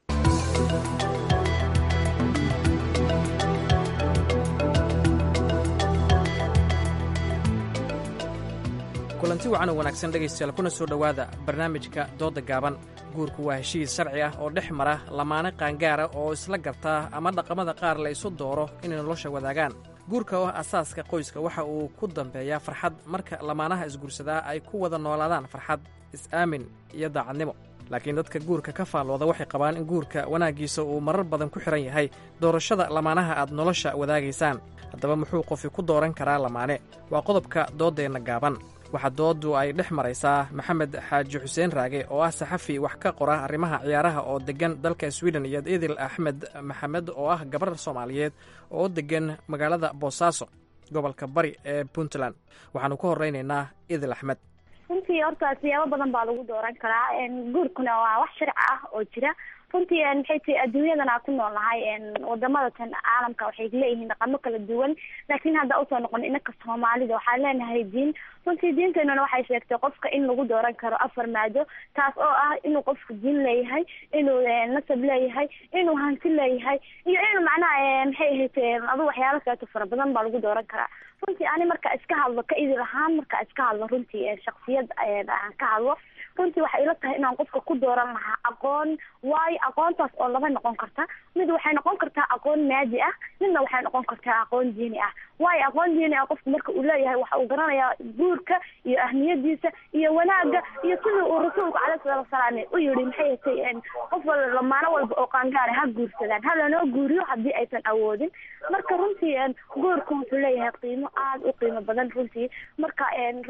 S5: kulanti wacan oo wanaagsan dhegaystayaal kuna soo dhowaada barnaamijka doodda gaaban guurku waa heshiis sharci ah oo dhex mara lamaane qaangaara oo isla gartaa ama dhaqamada qaar la isu dooro inay nolosha wadaagaan guurka oo ah asaaska qoyska waxa uu ku dambeeyaa farxad marka lamaanaha isguursadaa ay ku wada noolaadaan farxad is-aamin iyo daacadnimo laakiin dadka guurka ka faallooda waxay qabaan in guurka wanaaggiisa uu marar badan ku xidhan yahay doorashada lamaanaha aad nolosha wadaagaysaan haddaba muxuu qofi ku dooran karaa lamaane waa qodobka dooddeenna gaaban waxaa dooddu ay dhex maraysaa maxamed xaaji xuseen raage oo ah saxafi wax ka qora arrimaha ciyaaraha oo deggan dalka swiden iyo idil axmed maxamed oo ah gabar soomaaliyeed oo deggan magaalada boosaaso gobolka bari ee puntland waxaannu ka horraynaynaa idil axmed
S7: runtii horta siyaabo badan baa lagu dooran karaa guurkuna waa wax sharci ah oo jira runtii maxay tahay adduunyadan aan ku nool nahay wadamada tan caalamka waxay leeyihiin dhaqamo kala duwan laakiin hadda usoo noqon inaka soomaalida waxaan leenahay diin runtii diinteenuna waxay sheegtay qofka in lagu dooran karo afar maado taas oo ah inuu qofku diin leeyahay inuu nasab leeyahay inuu hanti leeyahay iyo inuu macnaha maxay ahayd adu waxyaalo kaleeto fara badan baa lagu dooran karaa runtii ani marka iska hadlo ka idil ahaan marka iska hadlo runtii shaksiyad aan ka hadlo runtii waxay ila tahay inaan qofka ku dooran lahaa aqoon waayo aqoontaas oo laba noqon karta mid waxay noqon kartaa aqoon maadi ah midna waxay noqon kartaa aqoon diini ah waayo aqoon diini ah qofku marka uu leeyahay waxa uu garanayaa guurka iyo ahmiyadiisa iyo wanaaga iyo sidii uu rasuulku caleyhi salaatu wasalaam u yihi maxay hatay qof wal lamaano walba oo qaangaara ha guursadaan ha lanoo guuriyo haddii aysan awoodin marka runtii guurku wuxuu leeyahay qiimo aada u qiimo badan runtii marka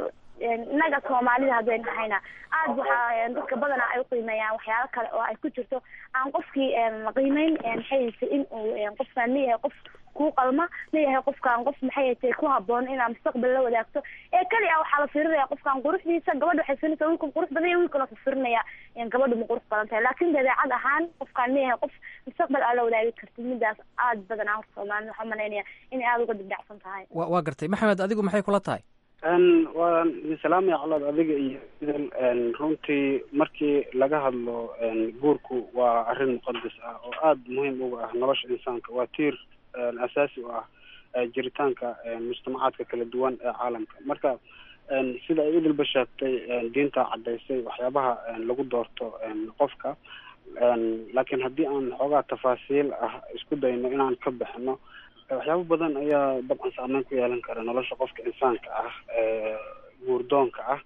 S7: innaga soomaalida haddaynu nahayna aad waxaa dadka badanaa ay uqiimeeyaan waxyaalo kale oo ay ku jirto aan qofkii qiimeyn maxay haytay in uu qofkaan leeyahay qof kuu qalma leeyahay qofkaan qof maxay haytay ku haboon inaa mustaqbal la wadaagto ee keli ah waxaa la fiirinaya qofkaan quruxdiisa gabadha waxay fiirinaysa wiilkan qurux badan yahay wiilkan wuxuu fiirinaya gabadha ma qurux badan tahay laakiin dabeecad ahaan qofkaan leeyahay qof mustaqbal aa la wadaagi kartid midaas aad badan aan soomaalida waxaa malaynaya inay aada uga dibdhacsan tahay
S5: wa waa gartay maxamed adigu maxay kula tahay
S23: waan idin salaamaya colaad adiga iyo idil runtii markii laga hadlo guurku waa arrin muqadas ah oo aada muhiim uga ah nolosha insaanka waa tiir asaasi u ah jiritaanka mujtamacaadka kala duwan ee caalamka marka sida ay idilba sheegtay diinta caddaysay waxyaabaha lagu doorto qofka laakiin haddii aan xoogaa tafaasiil ah isku dayno inaan ka bixino waxyaabo badan ayaa dabcan saameyn ku yeelan kara nolosha qofka insaanka ah guurdoonka ah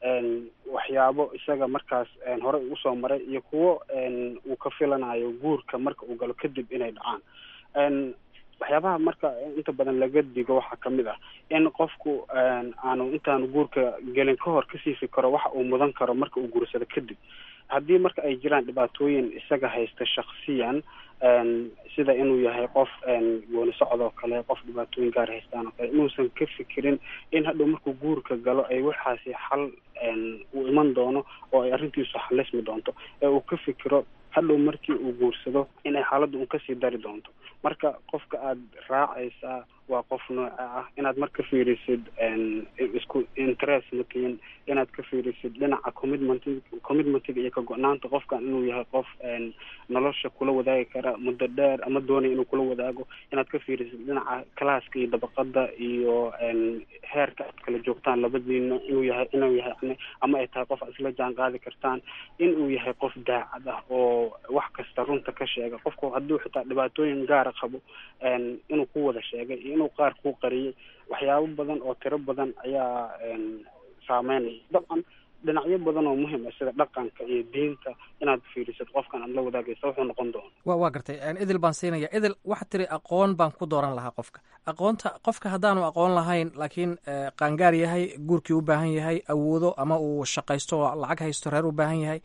S23: waxyaabo isaga markaas horey ugu soo maray iyo kuwo uu ka filanayo guurka marka uu galo kadib inay dhacaan waxyaabaha marka inta badan laga digo waxaa kamid ah in qofku aanu intaanu guurka gelin ka hor kasii fikiro waxa uu mudan karo marka uu guursado kadib haddii marka ay jiraan dhibaatooyin isaga haysta shaksiyan sida inuu yahay qof gooni socdoo kale qof dhibaatooyin gaar haystaan oo kale inuusan ka fikirin in hadhow markuu guurka galo ay waxaasi xal uu iman doono oo ay arrintiisu xalismi doonto ee uu ka fikiro hadhow markii uu guursado inay xaaladdu un kasii dari doonto marka qofka aada raacaysaa waa qof nooca ah inaad marka fiirisid isku interest matiin inaad ka fiirisid dhinaca commitment commitmentiga iyo ka go-naanta qofkan inuu yahay qof nolosha kula wadaagi kara muddo dheer ama doonaya inuu kula wadaago inaad ka fiirisid dhinaca classka iyo dabaqada iyo heerka aad kala joogtaan labadiina inuu yahay inuu yahay yani ama ay tahay qof aad isla jaan qaadi kartaan inuu yahay qof daacad ah oo wax kasta runta ka sheega qofku hadduu xitaa dhibaatooyin gaara qabo inuu ku wada sheegay iyo inuu qaar ku qariyay waxyaabo badan oo tiro badan ayaa saameynaya dabcan dhinacyo badan oo muhim ah sida dhaqanka iyo diinta inaad fiirisid qofkan aad la wadaagaysa wuxuu noqon doona
S5: wa waa gartay idil baan siinaya idil waxaad tiri aqoon baan ku dooran lahaa qofka aqoonta qofka haddaanu aqoon lahayn laakiin qaangaar yahay guurkii u baahan yahay awoodo ama uu shaqaysto oo lacag haysto reer u baahan yahay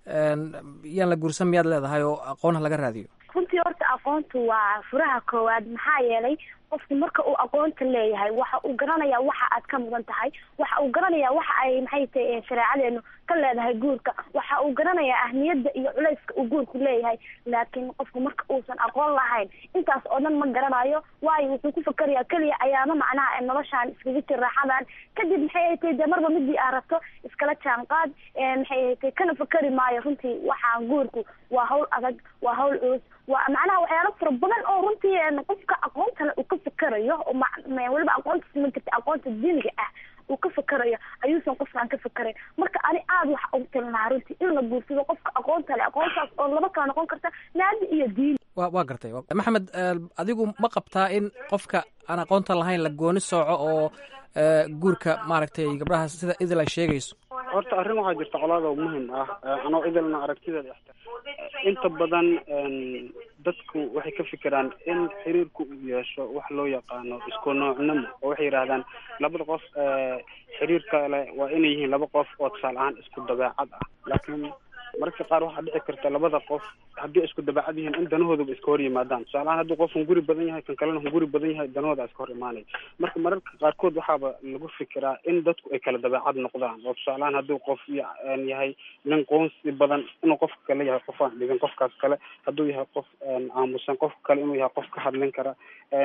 S5: yaan la guursan miyaad leedahay oo aqoon ha laga raadiyo
S7: runtii horta aqoontu waa furaha koowaad maxaa yeelay qofku marka uu aqoonta leeyahay waxa uu garanayaa waxa aad ka mudan tahay waxa uu garanayaa waxa ay maxay tahay shareecadeenu ka leedahay guurka waxa uu garanayaa ahmiyadda iyo culayska uu guurku leeyahay laakiin qofku marka uusan aqoon lahayn intaas oo dhan ma garanayo waayo wuxuu ku fakerayaa keliya ayaama macnaha noloshaan iskaga jir raaxadan kadib maxay ay tahay dee marba midii aad rabto iskala jaanqaad maxay ay tahay kana fakeri maayo runtii waxaan guurku waa hawl adag waa hawl culus waa macnaha waxyaalo fara badan oo runtii qofka aqoontana uu ka fakerayo oo weliba aqoonta siman karta aqoonta diiniga ah uu ka fakerayo ayuusan qofkaan ka fakerayn marka ani aada waxa ugu talin lahaa runtii in la guursado qofka aqoonta leh aqoontaas oo laba kala noqon karta naadi iyo diini
S5: wa waa gartay maxamed adigu ma qabtaa in qofka aan aqoonta lahayn la gooni sooco oo guurka maaragtay gabdhaha sida idil ay sheegayso
S23: horta arrin waxaa jirta colaada oo muhim ah anoo idilna aragtideeda inta badan dadku waxay ka fikiraan in xiriirku uu yeesho wax loo yaqaano isku noocnimo oo waxay yidhahdaan labada qof xiriir kale waa inay yihiin laba qof oo tusaale ahaan isku dabeecad ah laakiin mararka qaar waxaa dhici karta labada qof haddii isku dabeecad yihiin in danahooduba iska hor yimaadaan tusaale ahaan hadduu qof hunguri badan yahay kan kalena hunguri badan yahay danahooda iska hor imaanaya marka mararka qaarkood waxaaba lagu fikiraa in dadku ay kala dabeecad noqdaan oo tusaale ahaan hadduu qof yahay nin qoonsi badan inuu qofka kale yahay qof aan dhigin qofkaas kale hadduu yahay qof aamusan qofka kale inuu yahay qof ka hadlin kara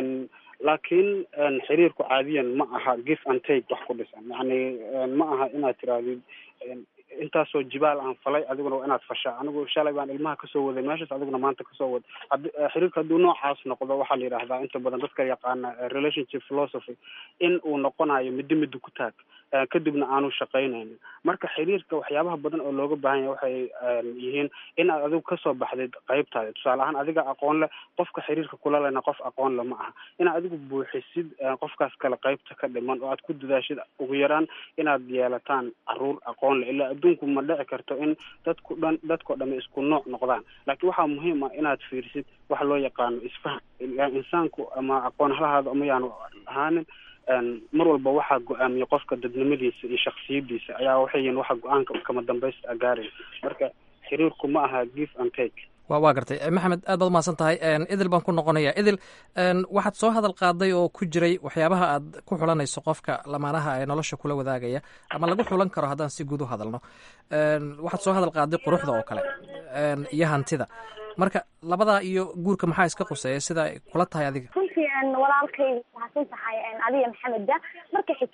S23: laakiin xiriirku caadiyan ma aha give and take wax ku dhisan yacni ma aha inaad tirahdid intaasoo jibaal aan falay adiguna waa inaad fashaa anigu shalay baan ilmaha kasoo waday meeshaas adiguna maanta kasoo wad hadi xiriirka hadduu noocaas noqdo waxaa la yidhahdaa inta badan dadka yaqaana relationship philosophy in uu noqonayo middo middo ku taag kadibna aanu shaqaynaynin marka xiriirka waxyaabaha badan oo looga baahan yahay waxay yihiin in aad adigu kasoo baxdid qaybtaada tusaale ahaan adiga aqoon leh qofka xiriirka kula lena qof aqoon le ma aha inaad adigu buuxisid qofkaas kale qaybta ka dhiman oo aad ku dadaashid ugu yaraan inaad yeelataan caruur aqoon leh ilaa adduunku ma dhici karto in dadku dhan dadkao dhami isku nooc noqdaan laakiin waxaa muhiim ah inaad fiirisid waxa loo yaqaano isfaham insaanku ama aqoon halahaado ama yaanu ahaanin mar walba waxaa go-aamiya qofka dadnimadiisa iyo shaksiyadiisa ayaa waxay yihiin waxa go-aanka kama dambaysta gaaraya marka xiriirku ma aha give and take
S5: wa waa gartay maxamed aad baad umahadsan tahay idil baan ku noqonaya idil waxaad soo hadal qaaday oo ku jiray waxyaabaha aad ku xulanayso qofka lamaanaha ee nolosha kula wadaagaya ama lagu xulan karo haddaan si guud u hadalno waxaad soo hadal qaaday quruxda oo kale iyo hantida marka labadaa iyo guurka maxaa iska quseeya sida ay kula tahay adiga
S7: runtii walaalkay mahadsan tahay adiga maxameda marka xigta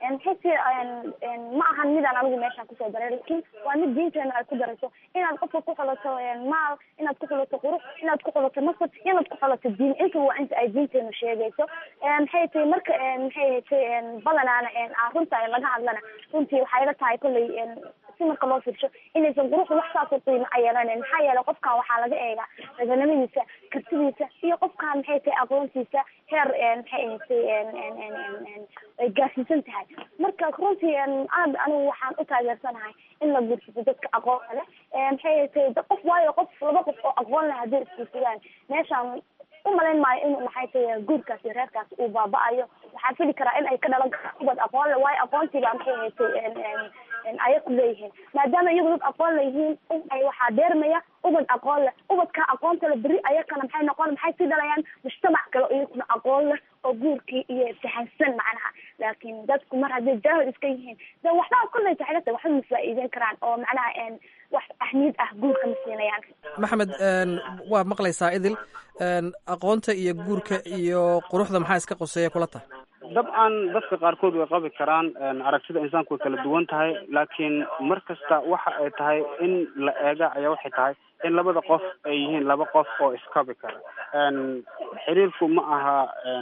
S7: maxay ti ma ahan midaan anigu meeshaan kusoo daray laakiin waa mid diinteena ay ku darayso inaad qofka ku xulato maal inaad ku xulato qurux inaad ku xulato nasab inaad ku xulato diin inta waa inta ay diinteenu sheegayso maxay tahay marka maxay tahay badanaana runta laga hadlana runtii waxay la tahay kolley si marka loo fiirsho inaysan quruxda wax saas u qiimo a yeelanen maxaa yeelay qofkan waxaa laga eegaa raganimadiisa kartidiisa iyo qofkan maxay tahay aqoontiisa heer maxay ahatay ay gaarsiisan tahay marka runtii aad anigu waxaan u taageersanahay in la guursado dadka aqoonta leh maxay ahatay qof waayo qof laba qof oo aqoon leh hadday isguursadaan meeshaan umalayn maayo in maxay tahay guurkaas iyo reerkaas uu baaba-ayo waxaa fili karaa in ay ka dhalan karaan ubad aqoon le waayo aqoontiibaa maxay ahatay aya ku leeyihiin maadaama iyagu dad aqoon leyihiin waxaa deermaya ubad aqoon leh ubadka aqoonta le beri ayakana maxay noqon maxay sii dhalayaan mujtamac kale iyaguna aqoon leh oo guurkii iyo fahansan macnaha laakiin dadku mar hadday jaahil iska yihiin de waxba kolley taxilata waxba ma faa'iideyn karaan oo macnaha wax ahmiyad ah guurka ma siinayaan
S5: maxamed waa maqlaysaa idil aqoonta iyo guurka iyo quruxda maxaa iska qoseeya kula tahay
S23: dabcan dadka qaarkood way qabi karaan aragtida insaanku way kala duwan tahay laakiin mar kasta waxa ay tahay in la eega ayaa waxay tahay in labada qof ay yihiin laba qof oo iskabi kara xiriirku ma aha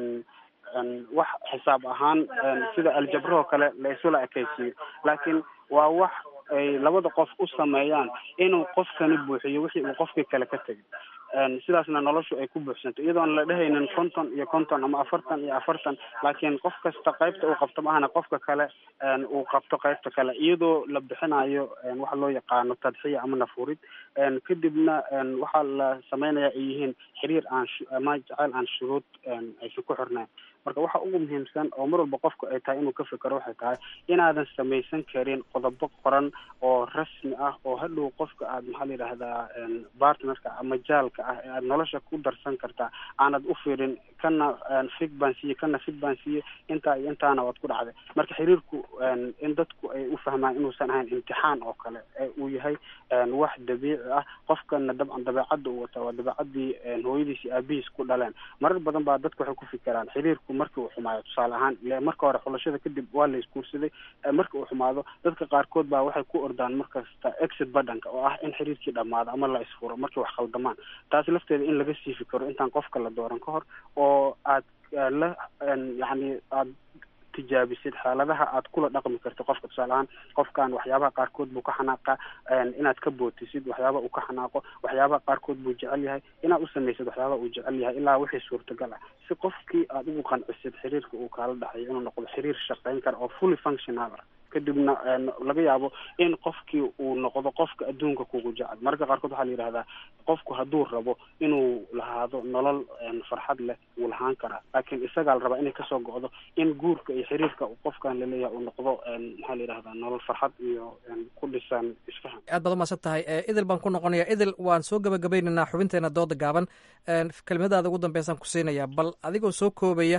S23: wax xisaab ahaan sida aljabrahoo kale la isula ekaysiiyo laakiin waa wax ay labada qof u sameeyaan inuu qofkani buuxiyo wixii uu qofkii kale ka tegay sidaasna noloshu ay ku buuxsanto iyadoo aan la dhehaynin konton iyo konton ama afartan iyo afartan laakiin qof kasta qaybta uu qabto maahana qofka kale uu qabto qaybta kale iyadoo la bixinayo waxa loo yaqaano tadxiya ama nafurid kadibna waxaa la sameynaya ay yihiin xiriir aan ama jaceyl aan shuruud aysan ku xirnayn marka waxa ugu muhiimsan oo mar walba qofku ay tahay inuu ka fikero waxay tahay inaadan samaysan karin qodobo qoran oo rasmi ah oo hadhow qofka aad maxaa la yidhahdaa partnerka ama jaalka ah ee aad nolosha ku darsan kartaa aanad u fiirin kana fig baan siiye kana fig baan siiye intaa iyo intaana waad ku dhacday marka xiriirku in dadku ay u fahmaan inuusan ahayn imtixaan oo kale ee uu yahay wax dabiici ah qofkana dabcan dabeecadda uu wataa waa dabeecadii hooyadiis iyo aabihiis ku dhaleen marar badan baa dadku waxay ku fikiraan xiriirku markii uu xumaayo tusaale ahaan ile marka hore xulashada kadib waa la isguursaday marka uu xumaado dadka qaarkood baa waxay ku ordaan markasta exit badhanka oo ah in xiriirkii dhamaado ama la isfuro markay wax khaldamaan taas lafteeda in laga sii fikiro intaan qofka la dooran ka hor oo aad la yacni aad tijaabisid xaaladaha aad kula dhaqmi karto qofka tusaale ahaan qofkan waxyaabaha qaarkood buu ka xanaaqa inaad ka bootisid waxyaabaha uu ka xanaaqo waxyaabaha qaarkood buu jecel yahay inaad u samaysid waxyaabaha uu jecel yahay ilaa wixii suurtagal ah si qofkii aad ugu qancisid xiriirka uu kaala dhexeeyo inuu noqdo xiriir shaqayn kara oo fully functional ah kadibna laga yaabo in qofkii uu noqdo qofka adduunka kugu jecel mararka qaarkood waxaa la yidhahdaa qofku hadduu rabo inuu lahaado nolol farxad leh wuu lahaan karaa laakiin isagaa la rabaa inay kasoo go'do in guurka iyo xiriirka qofkan laleeyahay uu noqdo maxaa la yidhahdaa nolol farxad iyo ku dhisan isfahan
S5: aad baad umaasan tahay idil baan ku noqonaya idil waan soo gabagabaynaynaa xubinteena dooda gaaban kelimadaada ugu dambeysaan ku siinaya bal adigoo soo koobaya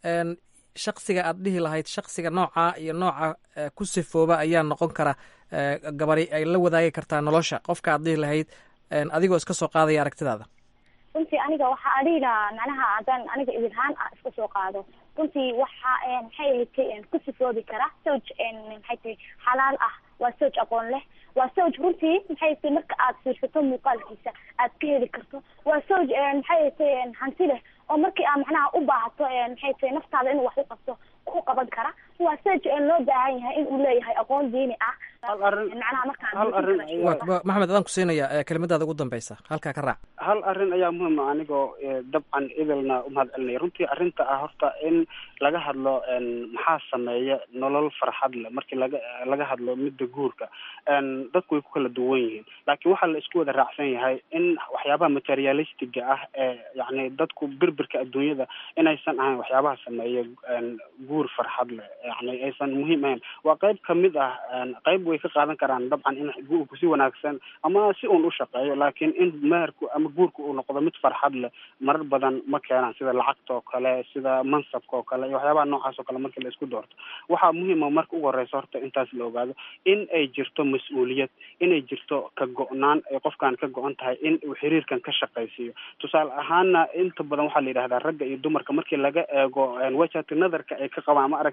S5: shaksiga aad dhihi lahayd shaksiga nooca iyo nooca ku sifooba ayaa noqon kara gabari ay la wadaagi kartaa nolosha qofka aad dhihi lahayd adigoo iska soo qaadaya aragtidaada
S7: runtii aniga waxa adiga macnaha haddaan aniga idilhaan ah iska soo qaado runtii waxa maxay ahayd ku sifoobi kara sowj maxay tahay xalaal ah waa sowj aqoon leh waa sowj runtii maxay tahay marka aad fiirsato muuqaalkiisa aad ka heli karto waa sowj maxay tahay hanti leh oo markii aad macnaha u baahato maxay tahay naftaada inuu wax u qabto ku qaban kara waa sowj loo baahan yahay in uu leeyahay aqoon diini ah macnaha markaan
S5: maxamed adaan ku siinaya kelimadaada ugu dambeysa halkaa ka raac
S23: hal arrin ayaa muhiim ah anigoo dabcan idilna umahad celinaya runtii arrinta ah horta in laga hadlo maxaa sameeya nolol farxad leh markii laga laga hadlo midda guurka dadku way ku kala duwan yihiin laakiin waxaa la isku wada raacsan yahay in waxyaabaha materialistiga ah ee yacni dadku birbirka adduunyada inaysan ahayn waxyaabaha sameeya guur farxad leh yani aysan muhiim ahayn waa qayb kamid ah qayb way ka qaadan karaan dabcan in guurku si wanaagsan ama si uun u shaqeeyo laakiin in meherku ama guurku uu noqdo mid farxad leh marar badan ma keenaan sida lacagta oo kale sida mansabka oo kale iyo waxyaabaha noocaas oo kale markii la isku doorto waxaa muhiima marka ugu horeysa horta intaas la ogaado in ay jirto mas-uuliyad inay jirto ka go-naan ay qofkan ka go-an tahay in uu xiriirkan ka shaqaysiiyo tusaale ahaana inta badan waxaa la yidhahdaa ragga iyo dumarka markii laga eego wajhati nadarka ay ka qabaan ama aragtida ay ka qabaan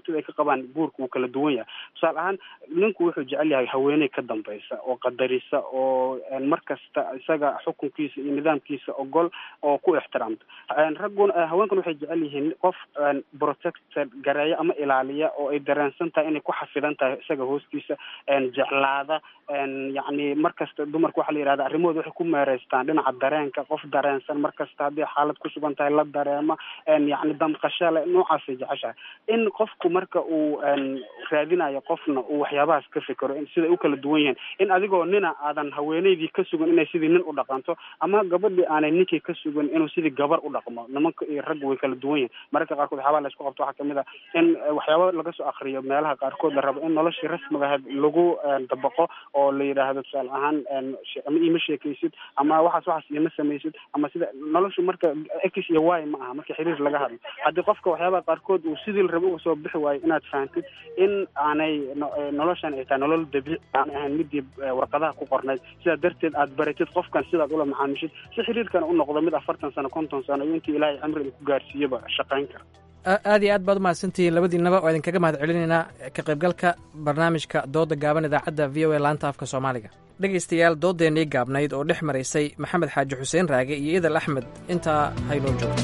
S23: qabaan guurka uu kala duwan yahay tusaale ahaan ninku wuxuu jecel yahay haweeney ka dambaysa oo qadarisa oo mar kasta isaga xukunkiisa iyo nidaamkiisa ogol oo ku ixtiraamta ragguna haweenkuna waxay jecel yihiin qof protected gareeya ama ilaaliya oo ay dareensan tahay inay ku xafidan tahay isaga hoostiisa jeclaada yacni mar kasta dumarka waxaa la yidhahda arrimahooda waxay ku meereystaan dhinaca dareenka qof dareensan mar kasta haddii xaalad ku sugan tahay la dareema yacni damqasho le noocaasay jeceshahay in qofku marka uu raadinayo qofna uu waxyaabahaas ka fikero siday u kala duwan yihiin in adigoo nina aadan haweeneydii ka sugan inay sidii nin u dhaqanto ama gabadhii aanay ninkii ka sugan inuu sidii gabar u dhaqmo nimanka iyo ragga way kala duwan yihiin mararka qaarkood waxyaabaha la isku qabto waxaa kamid a in waxyaaba laga soo akriyo meelaha qaarkood la rabo in noloshii rasmiga ahayd lagu dabaqo oo la yidhaahdo tusaale ahaan ama iima sheekaysid ama waxaas waxaas iima samaysid ama sida noloshu marka x iyo y ma aha marka xiriir laga hadlo haddii qofka waxyaabaha qaarkood uu sidii la rabo uga soo bixi waayo inaad fahantid in aanay noloshan ay tahay nolol dabiici aan ahayn midii warqadaha ku qornayd sidaa darteed aad baratid qofkan sidaad ula macaamishid si xiriirkan u noqdo mid afartan sano konton sano iyo intii ilaahay cimriga ku gaarsiiyaba shaqayn kara
S5: aad iyo aad baad umahadsantihiin labadiinaba oo idinkaga mahad celinaynaa ka qaybgalka barnaamijka dooda gaaban idaacadda v o a laanta afka soomaaliga dhegaystayaal doodeennii gaabnayd oo dhex maraysay maxamed xaaji xuseen raage iyo idal axmed intaa haynoo joogto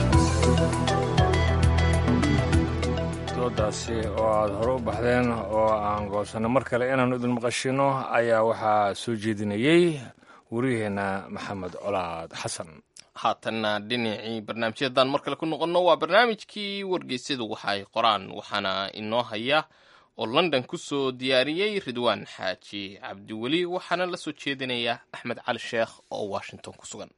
S2: doodaasi oo aada hore u baxdeen oo aan goosanno mar kale inaannu idin maqashino ayaa waxaa soo jeedinayey wariyaheenna maxamed colaad xasan
S1: haatanna dhinacii barnaamijyadan mar kale ku noqonno waa barnaamijkii wargeysyadu waxa ay qoraan waxaana inoo haya oo london ku soo diyaariyey ridwaan xaaji cabdiweli waxaana la soo jeedinaya axmed cali sheekh oo washington ku sugan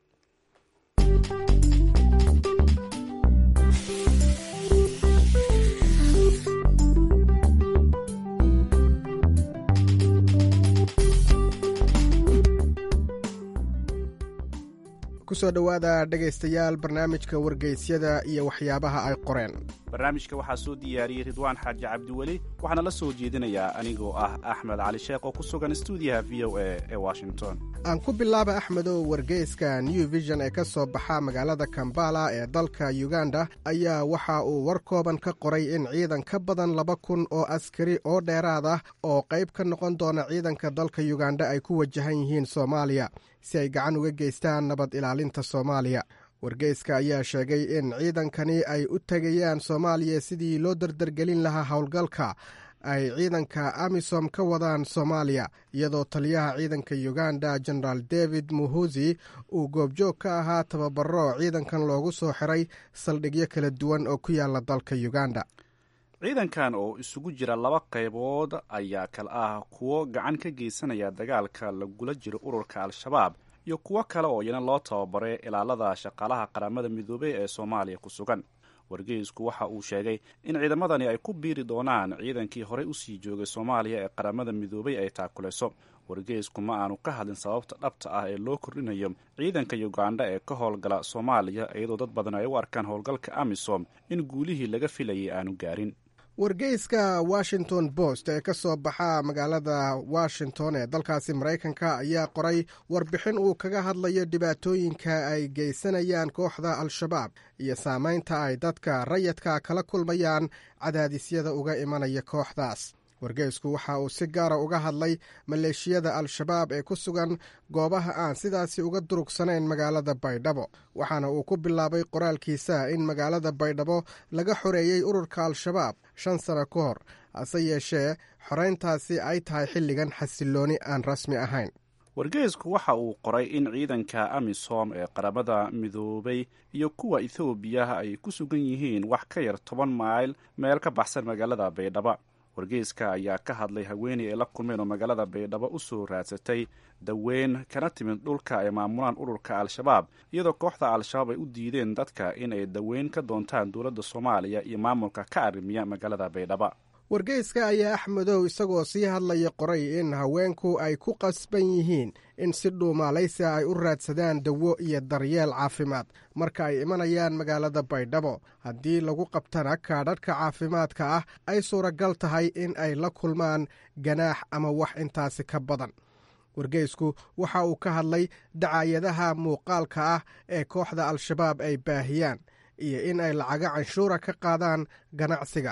S6: kusoo dhowaada dhegaystayaal barnaamijka wargeysyada iyo waxyaabaha ay qoreen
S8: barnaamijka waxaa soo diyaariyey ridwaan xaaji cabdiweli waxaana la soo jeedinayaa anigoo ah axmed cali sheekh oo ku sugan stuudiyaha v o a ee washington
S6: aan ku bilaaba axmedow wargeyska new vision ee ka soo baxa magaalada kambala ee dalka uganda ayaa waxa uu war kooban ka qoray in ciidan ka badan laba kun oo askari oo dheeraad ah oo qayb ka noqon doona ciidanka dalka uganda ay ku wajahan yihiin soomaaliya si ay gacan uga geystaan nabad ilaalinta soomaaliya wargeyska ayaa sheegay in ciidankani ay u tegayaan soomaaliya sidii loo dardargelin lahaa howlgalka ay ciidanka amisom ka wadaan soomaaliya iyadoo taliyaha ciidanka uganda genaraal david muhuzi uu goobjoog ka ahaa tababaro ciidankan loogu soo xiray saldhigyo kala duwan oo ku yaala dalka uganda
S8: ciidankan oo isugu jira laba qaybood ayaa kale ah kuwo gacan ka geysanaya dagaalka lagula jiro ururka al-shabaab iyo kuwo kale oo iyana loo tababaray ilaalada shaqaalaha qaramada midoobey ee soomaaliya ku sugan wargeysku waxa uu sheegay in ciidamadani ay ku biiri doonaan ciidankii horey usii joogay soomaaliya ee qaramada midoobey ay taakulayso wargeysku ma aanu ka hadlin sababta dhabta ah ee loo kordhinayo ciidanka uganda ee ka howlgala soomaaliya iyadoo dad badan ay u arkaan howlgalka amisom in guulihii laga filayay aanu gaarin
S6: wargeyska washington post ee ka soo baxa magaalada washington ee dalkaasi maraykanka ayaa qoray warbixin uu kaga hadlayo dhibaatooyinka ay geysanayaan kooxda al-shabaab iyo saameynta ay dadka rayadka kala kulmayaan cadaadisyada uga imanaya kooxdaas wargeysku waxa uu si gaara uga hadlay maleeshiyada al-shabaab ee ku sugan goobaha aan sidaasi uga durugsanayn magaalada baydhabo waxaana uu ku bilaabay qoraalkiisa in magaalada baydhabo laga xoreeyey ururka al-shabaab shan sano ka hor hase yeeshee xoreyntaasi ay tahay xilligan xasilooni aan rasmi ahayn
S8: wargeysku waxa uu qoray in ciidanka amisom ee qaramada midoobay iyo kuwa ethoobiya ay ku sugan yihiin wax ka yar toban mayl meel ka baxsan magaalada baydhabo wargeyska ayaa ka hadlay haweeney ay la kulmeen oo magaalada baydhabo u soo raadsatay daweyn kana timid dhulka ay maamulaan ururka al-shabaab iyadoo kooxda al-shabaab ay u diideen dadka in ay daweyn ka doontaan dowladda soomaaliya iyo maamulka ka arrimiya magaalada baydhabo
S6: wargeyska ayaa axmedow isagoo sii hadlaya qoray in haweenku ay ku qasban yihiin in si dhuumaalaysia ay u raadsadaan dawo iyo daryeel caafimaad marka ay imanayaan magaalada baydhabo haddii lagu qabtana kaadhadhka caafimaadka ah ay suuragal tahay in ay la kulmaan ganaax ama wax intaasi ka badan wargeysku waxa uu ka hadlay dacaayadaha muuqaalka ah ee kooxda al-shabaab ay baahiyaan iyo in ay lacago canshuura ka qaadaan ganacsiga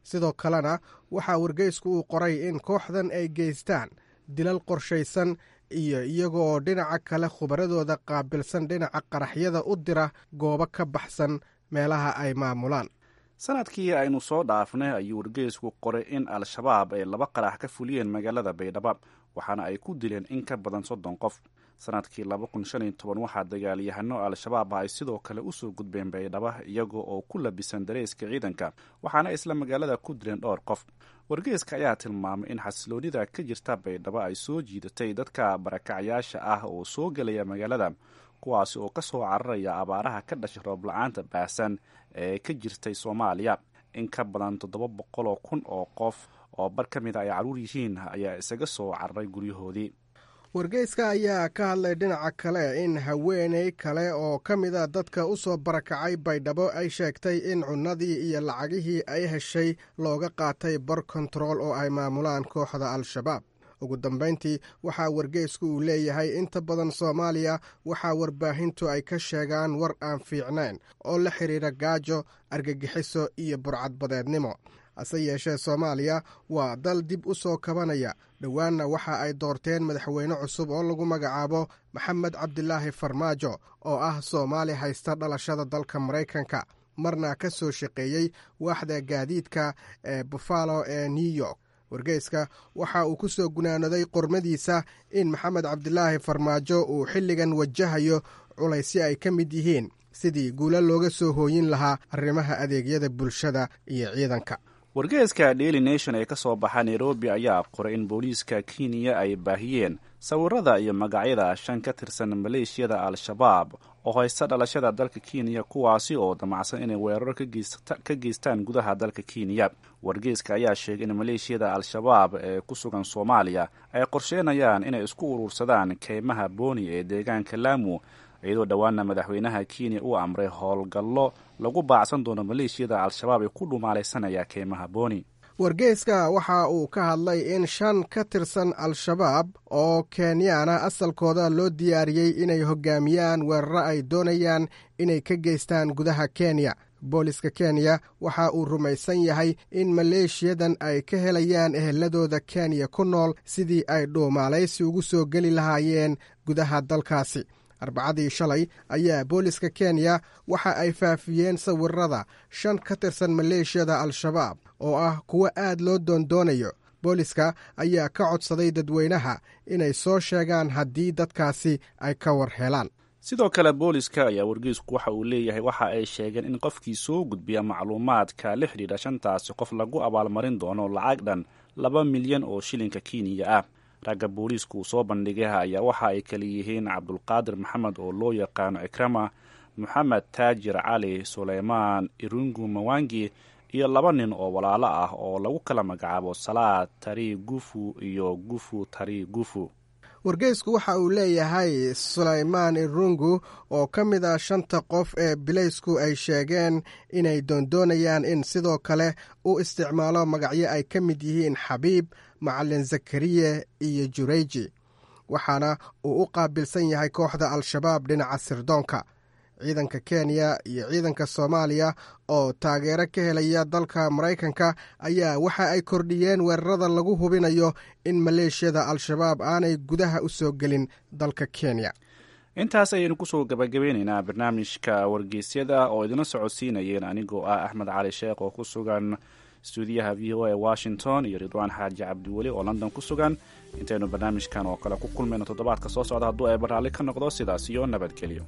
S6: sidoo kalena waxaa wargeysku uu qoray in kooxdan ay geystaan dilal qorshaysan iyo iyagoo dhinaca kale khubaradooda qaabilsan dhinaca qaraxyada u dira goobo ka baxsan meelaha ay maamulaan
S8: sanadkii aynu soo dhaafnay ayuu wargeysku qoray in al-shabaab ay laba qarax ka fuliyeen magaalada baydhabo waxaana ay ku dileen in ka badan soddon qof sanadkii laba kun shan iyo toban waxaa dagaalyahano al-shabaab ay sidoo kale usoo gudbeen baydhabo iyaga oo ku labisan dareyska ciidanka waxaana isla magaalada ku dileen dhowr qof wargeyska ayaa tilmaamay in xasiloonida ka jirta baydhabo ay soo jiidatay dadka barakacyaasha ah oo soo gelaya magaalada kuwaasi oo kasoo cararaya abaaraha ka dhashay roob la-aanta baahsan ee ka jirtay soomaaliya in ka badan toddoba boqoloo kun oo qof oo bar ka mid a ay caruur yihiin ayaa isaga soo cararay guryahoodii
S6: wargeyska ayaa ka hadlay dhinaca kale in haweeney kale oo ka mida dadka u soo barakacay baydhabo ay sheegtay in cunnadii iyo lacagihii ay heshay looga qaatay bar kontarool oo ay maamulaan kooxda al-shabaab ugu dambayntii waxaa wargeysku uu leeyahay inta badan soomaaliya waxaa warbaahintu ay ka sheegaan war aan fiicnayn oo la xidhiidha gaajo argagixiso iyo burcadbadeednimo hase yeeshee soomaaliya waa dal dib u soo kabanaya dhowaanna waxa ay doorteen madaxweyne cusub oo lagu magacaabo maxamed cabdilaahi farmaajo oo ah soomaali haysta dhalashada dalka maraykanka marna ka soo shaqeeyey waaxda gaadiidka ee buffalo ee new york wargeyska waxa uu ku soo gunaanaday qormadiisa in maxamed cabdilaahi farmaajo uu xilligan wajahayo culaysyo ay ka mid yihiin sidii guulo looga soo hooyin lahaa arrimaha adeegyada bulshada iyo ciidanka
S8: wargeeska daily nation ee ka soo baxa nairobi ayaa qoray in booliiska kenya ay baahiyeen sawirada iyo magacyada shan ka tirsan maleeshiyada al-shabaab oo haysta dhalashada dalka kenya kuwaasi oo damacsan inay weeraro ka geystaan gudaha dalka kenya wargeeska ayaa sheegay in maleeshiyada al-shabaab ee ku sugan soomaaliya ay qorsheynayaan inay isku urursadaan keymaha booni ee deegaanka laamu iyadoo dhowaana madaxweynaha kenya uu amray howlgallo lagu baacsan doono maleeshiyada al-shabaab ee ku dhumaalaysanaya keymaha booni
S6: wargeyska waxa uu ka hadlay in shan ka tirsan al-shabaab oo kenyaana asalkooda loo diyaariyey inay hogaamiyaan weeraro ay doonayaan inay ka geystaan gudaha kenya booliska kenya waxa uu rumaysan yahay in maleeshiyadan ay ka helayaan eheladooda kenya ku nool sidii ay dhuumaalaysi ugu soo geli lahaayeen gudaha dalkaasi arbacadii shalay ayaa booliska kenya waxa ay faafiyeen sawirada shan ka tirsan maleeshiyada al-shabaab oo ah kuwo aad loo doondoonayo booliska ayaa ka codsaday dadweynaha inay soo sheegaan haddii dadkaasi ay ka war helaan
S8: sidoo kale booliska ayaa wargeysku waxa uu leeyahay waxa ay sheegeen in qofkii soo gudbiya macluumaadka la xidhiidha shantaasi qof lagu abaalmarin doono lacag dhan laba milyan oo shilinka kenya ah ragga booliisku uu soo bandhigay ayaa waxa ay kala yihiin cabdulqaadir maxamed oo loo yaqaano cikrama moxamed taajir cali suleymaan irungu mawangi iyo laba nin oo walaalo ah oo lagu kala magacaabo salaad tari gufu iyo gufu tari gufu
S6: wargeysku waxa uu leeyahay sulaymaan irungu oo ka mid ah shanta qof ee bilaysku ay sheegeen inay doondoonayaan in sidoo kale u isticmaalo magacyo ay ka mid yihiin xabiib macalin zakariye iyo jureyji waxaana uu u qaabilsan yahay kooxda al-shabaab dhinaca sirdoonka ciidanka kenya iyo ciidanka soomaaliya oo taageero ka helaya dalka maraykanka ayaa waxa ay kordhiyeen weerarada lagu hubinayo in maleeshiyada al-shabaab aanay gudaha u soo gelin dalka kenya
S8: intaas ayaynu kusoo gabagabeyneynaa barnaamijka wargeysyada oo idina socodsiinayeen anigoo ah axmed cali sheekh oo ku sugan stuudiyaha v o a washington iyo ridwaan xaaji cabdiweli oo london ku sugan intaynu barnaamijkan oo kale ku kulmayno toddobaadka soo socda hadduu ay baraalli ka noqdo sidaas iyo nabadgelyo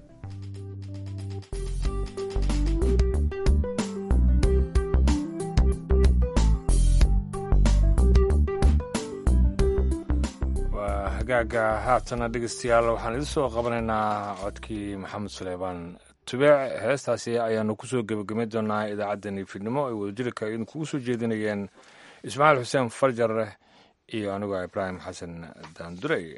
S2: waa hagaaga haatana dhegeystayaal waxaan idin soo qabanaynaa codkii maxamed suleymaan tubeec heestaasi ayaanu kusoo gebagabay doonaa idaacaddani fidnimo ay wadajirka idinkugu soo jeedinayeen ismaaciil xuseen farjar iyo anigoo ibraahim xasan daandurey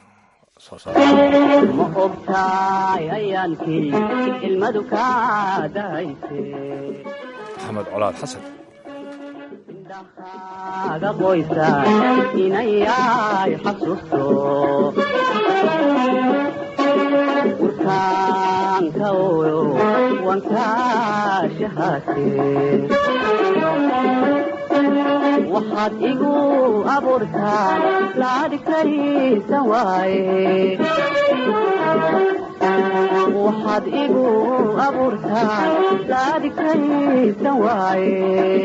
S9: ma ogtaay ayaankii ilmadu kaa dahayse
S2: maxamed colaad xasan
S9: aga qoysa inayay xasuusto urkaanka oyo wankaa shahaate waxaad igu abuurtaan laadi karisan waaye waxaad igu abuurtaan laadi karisan waaye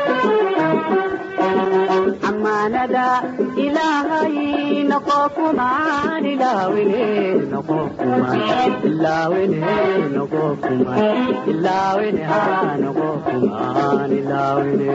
S9: amaanada ilaahay noqo kumaan ilaawine noqo kumaan ilaawine noqo kumaan ilaawine haa noqo kumaan ilaawine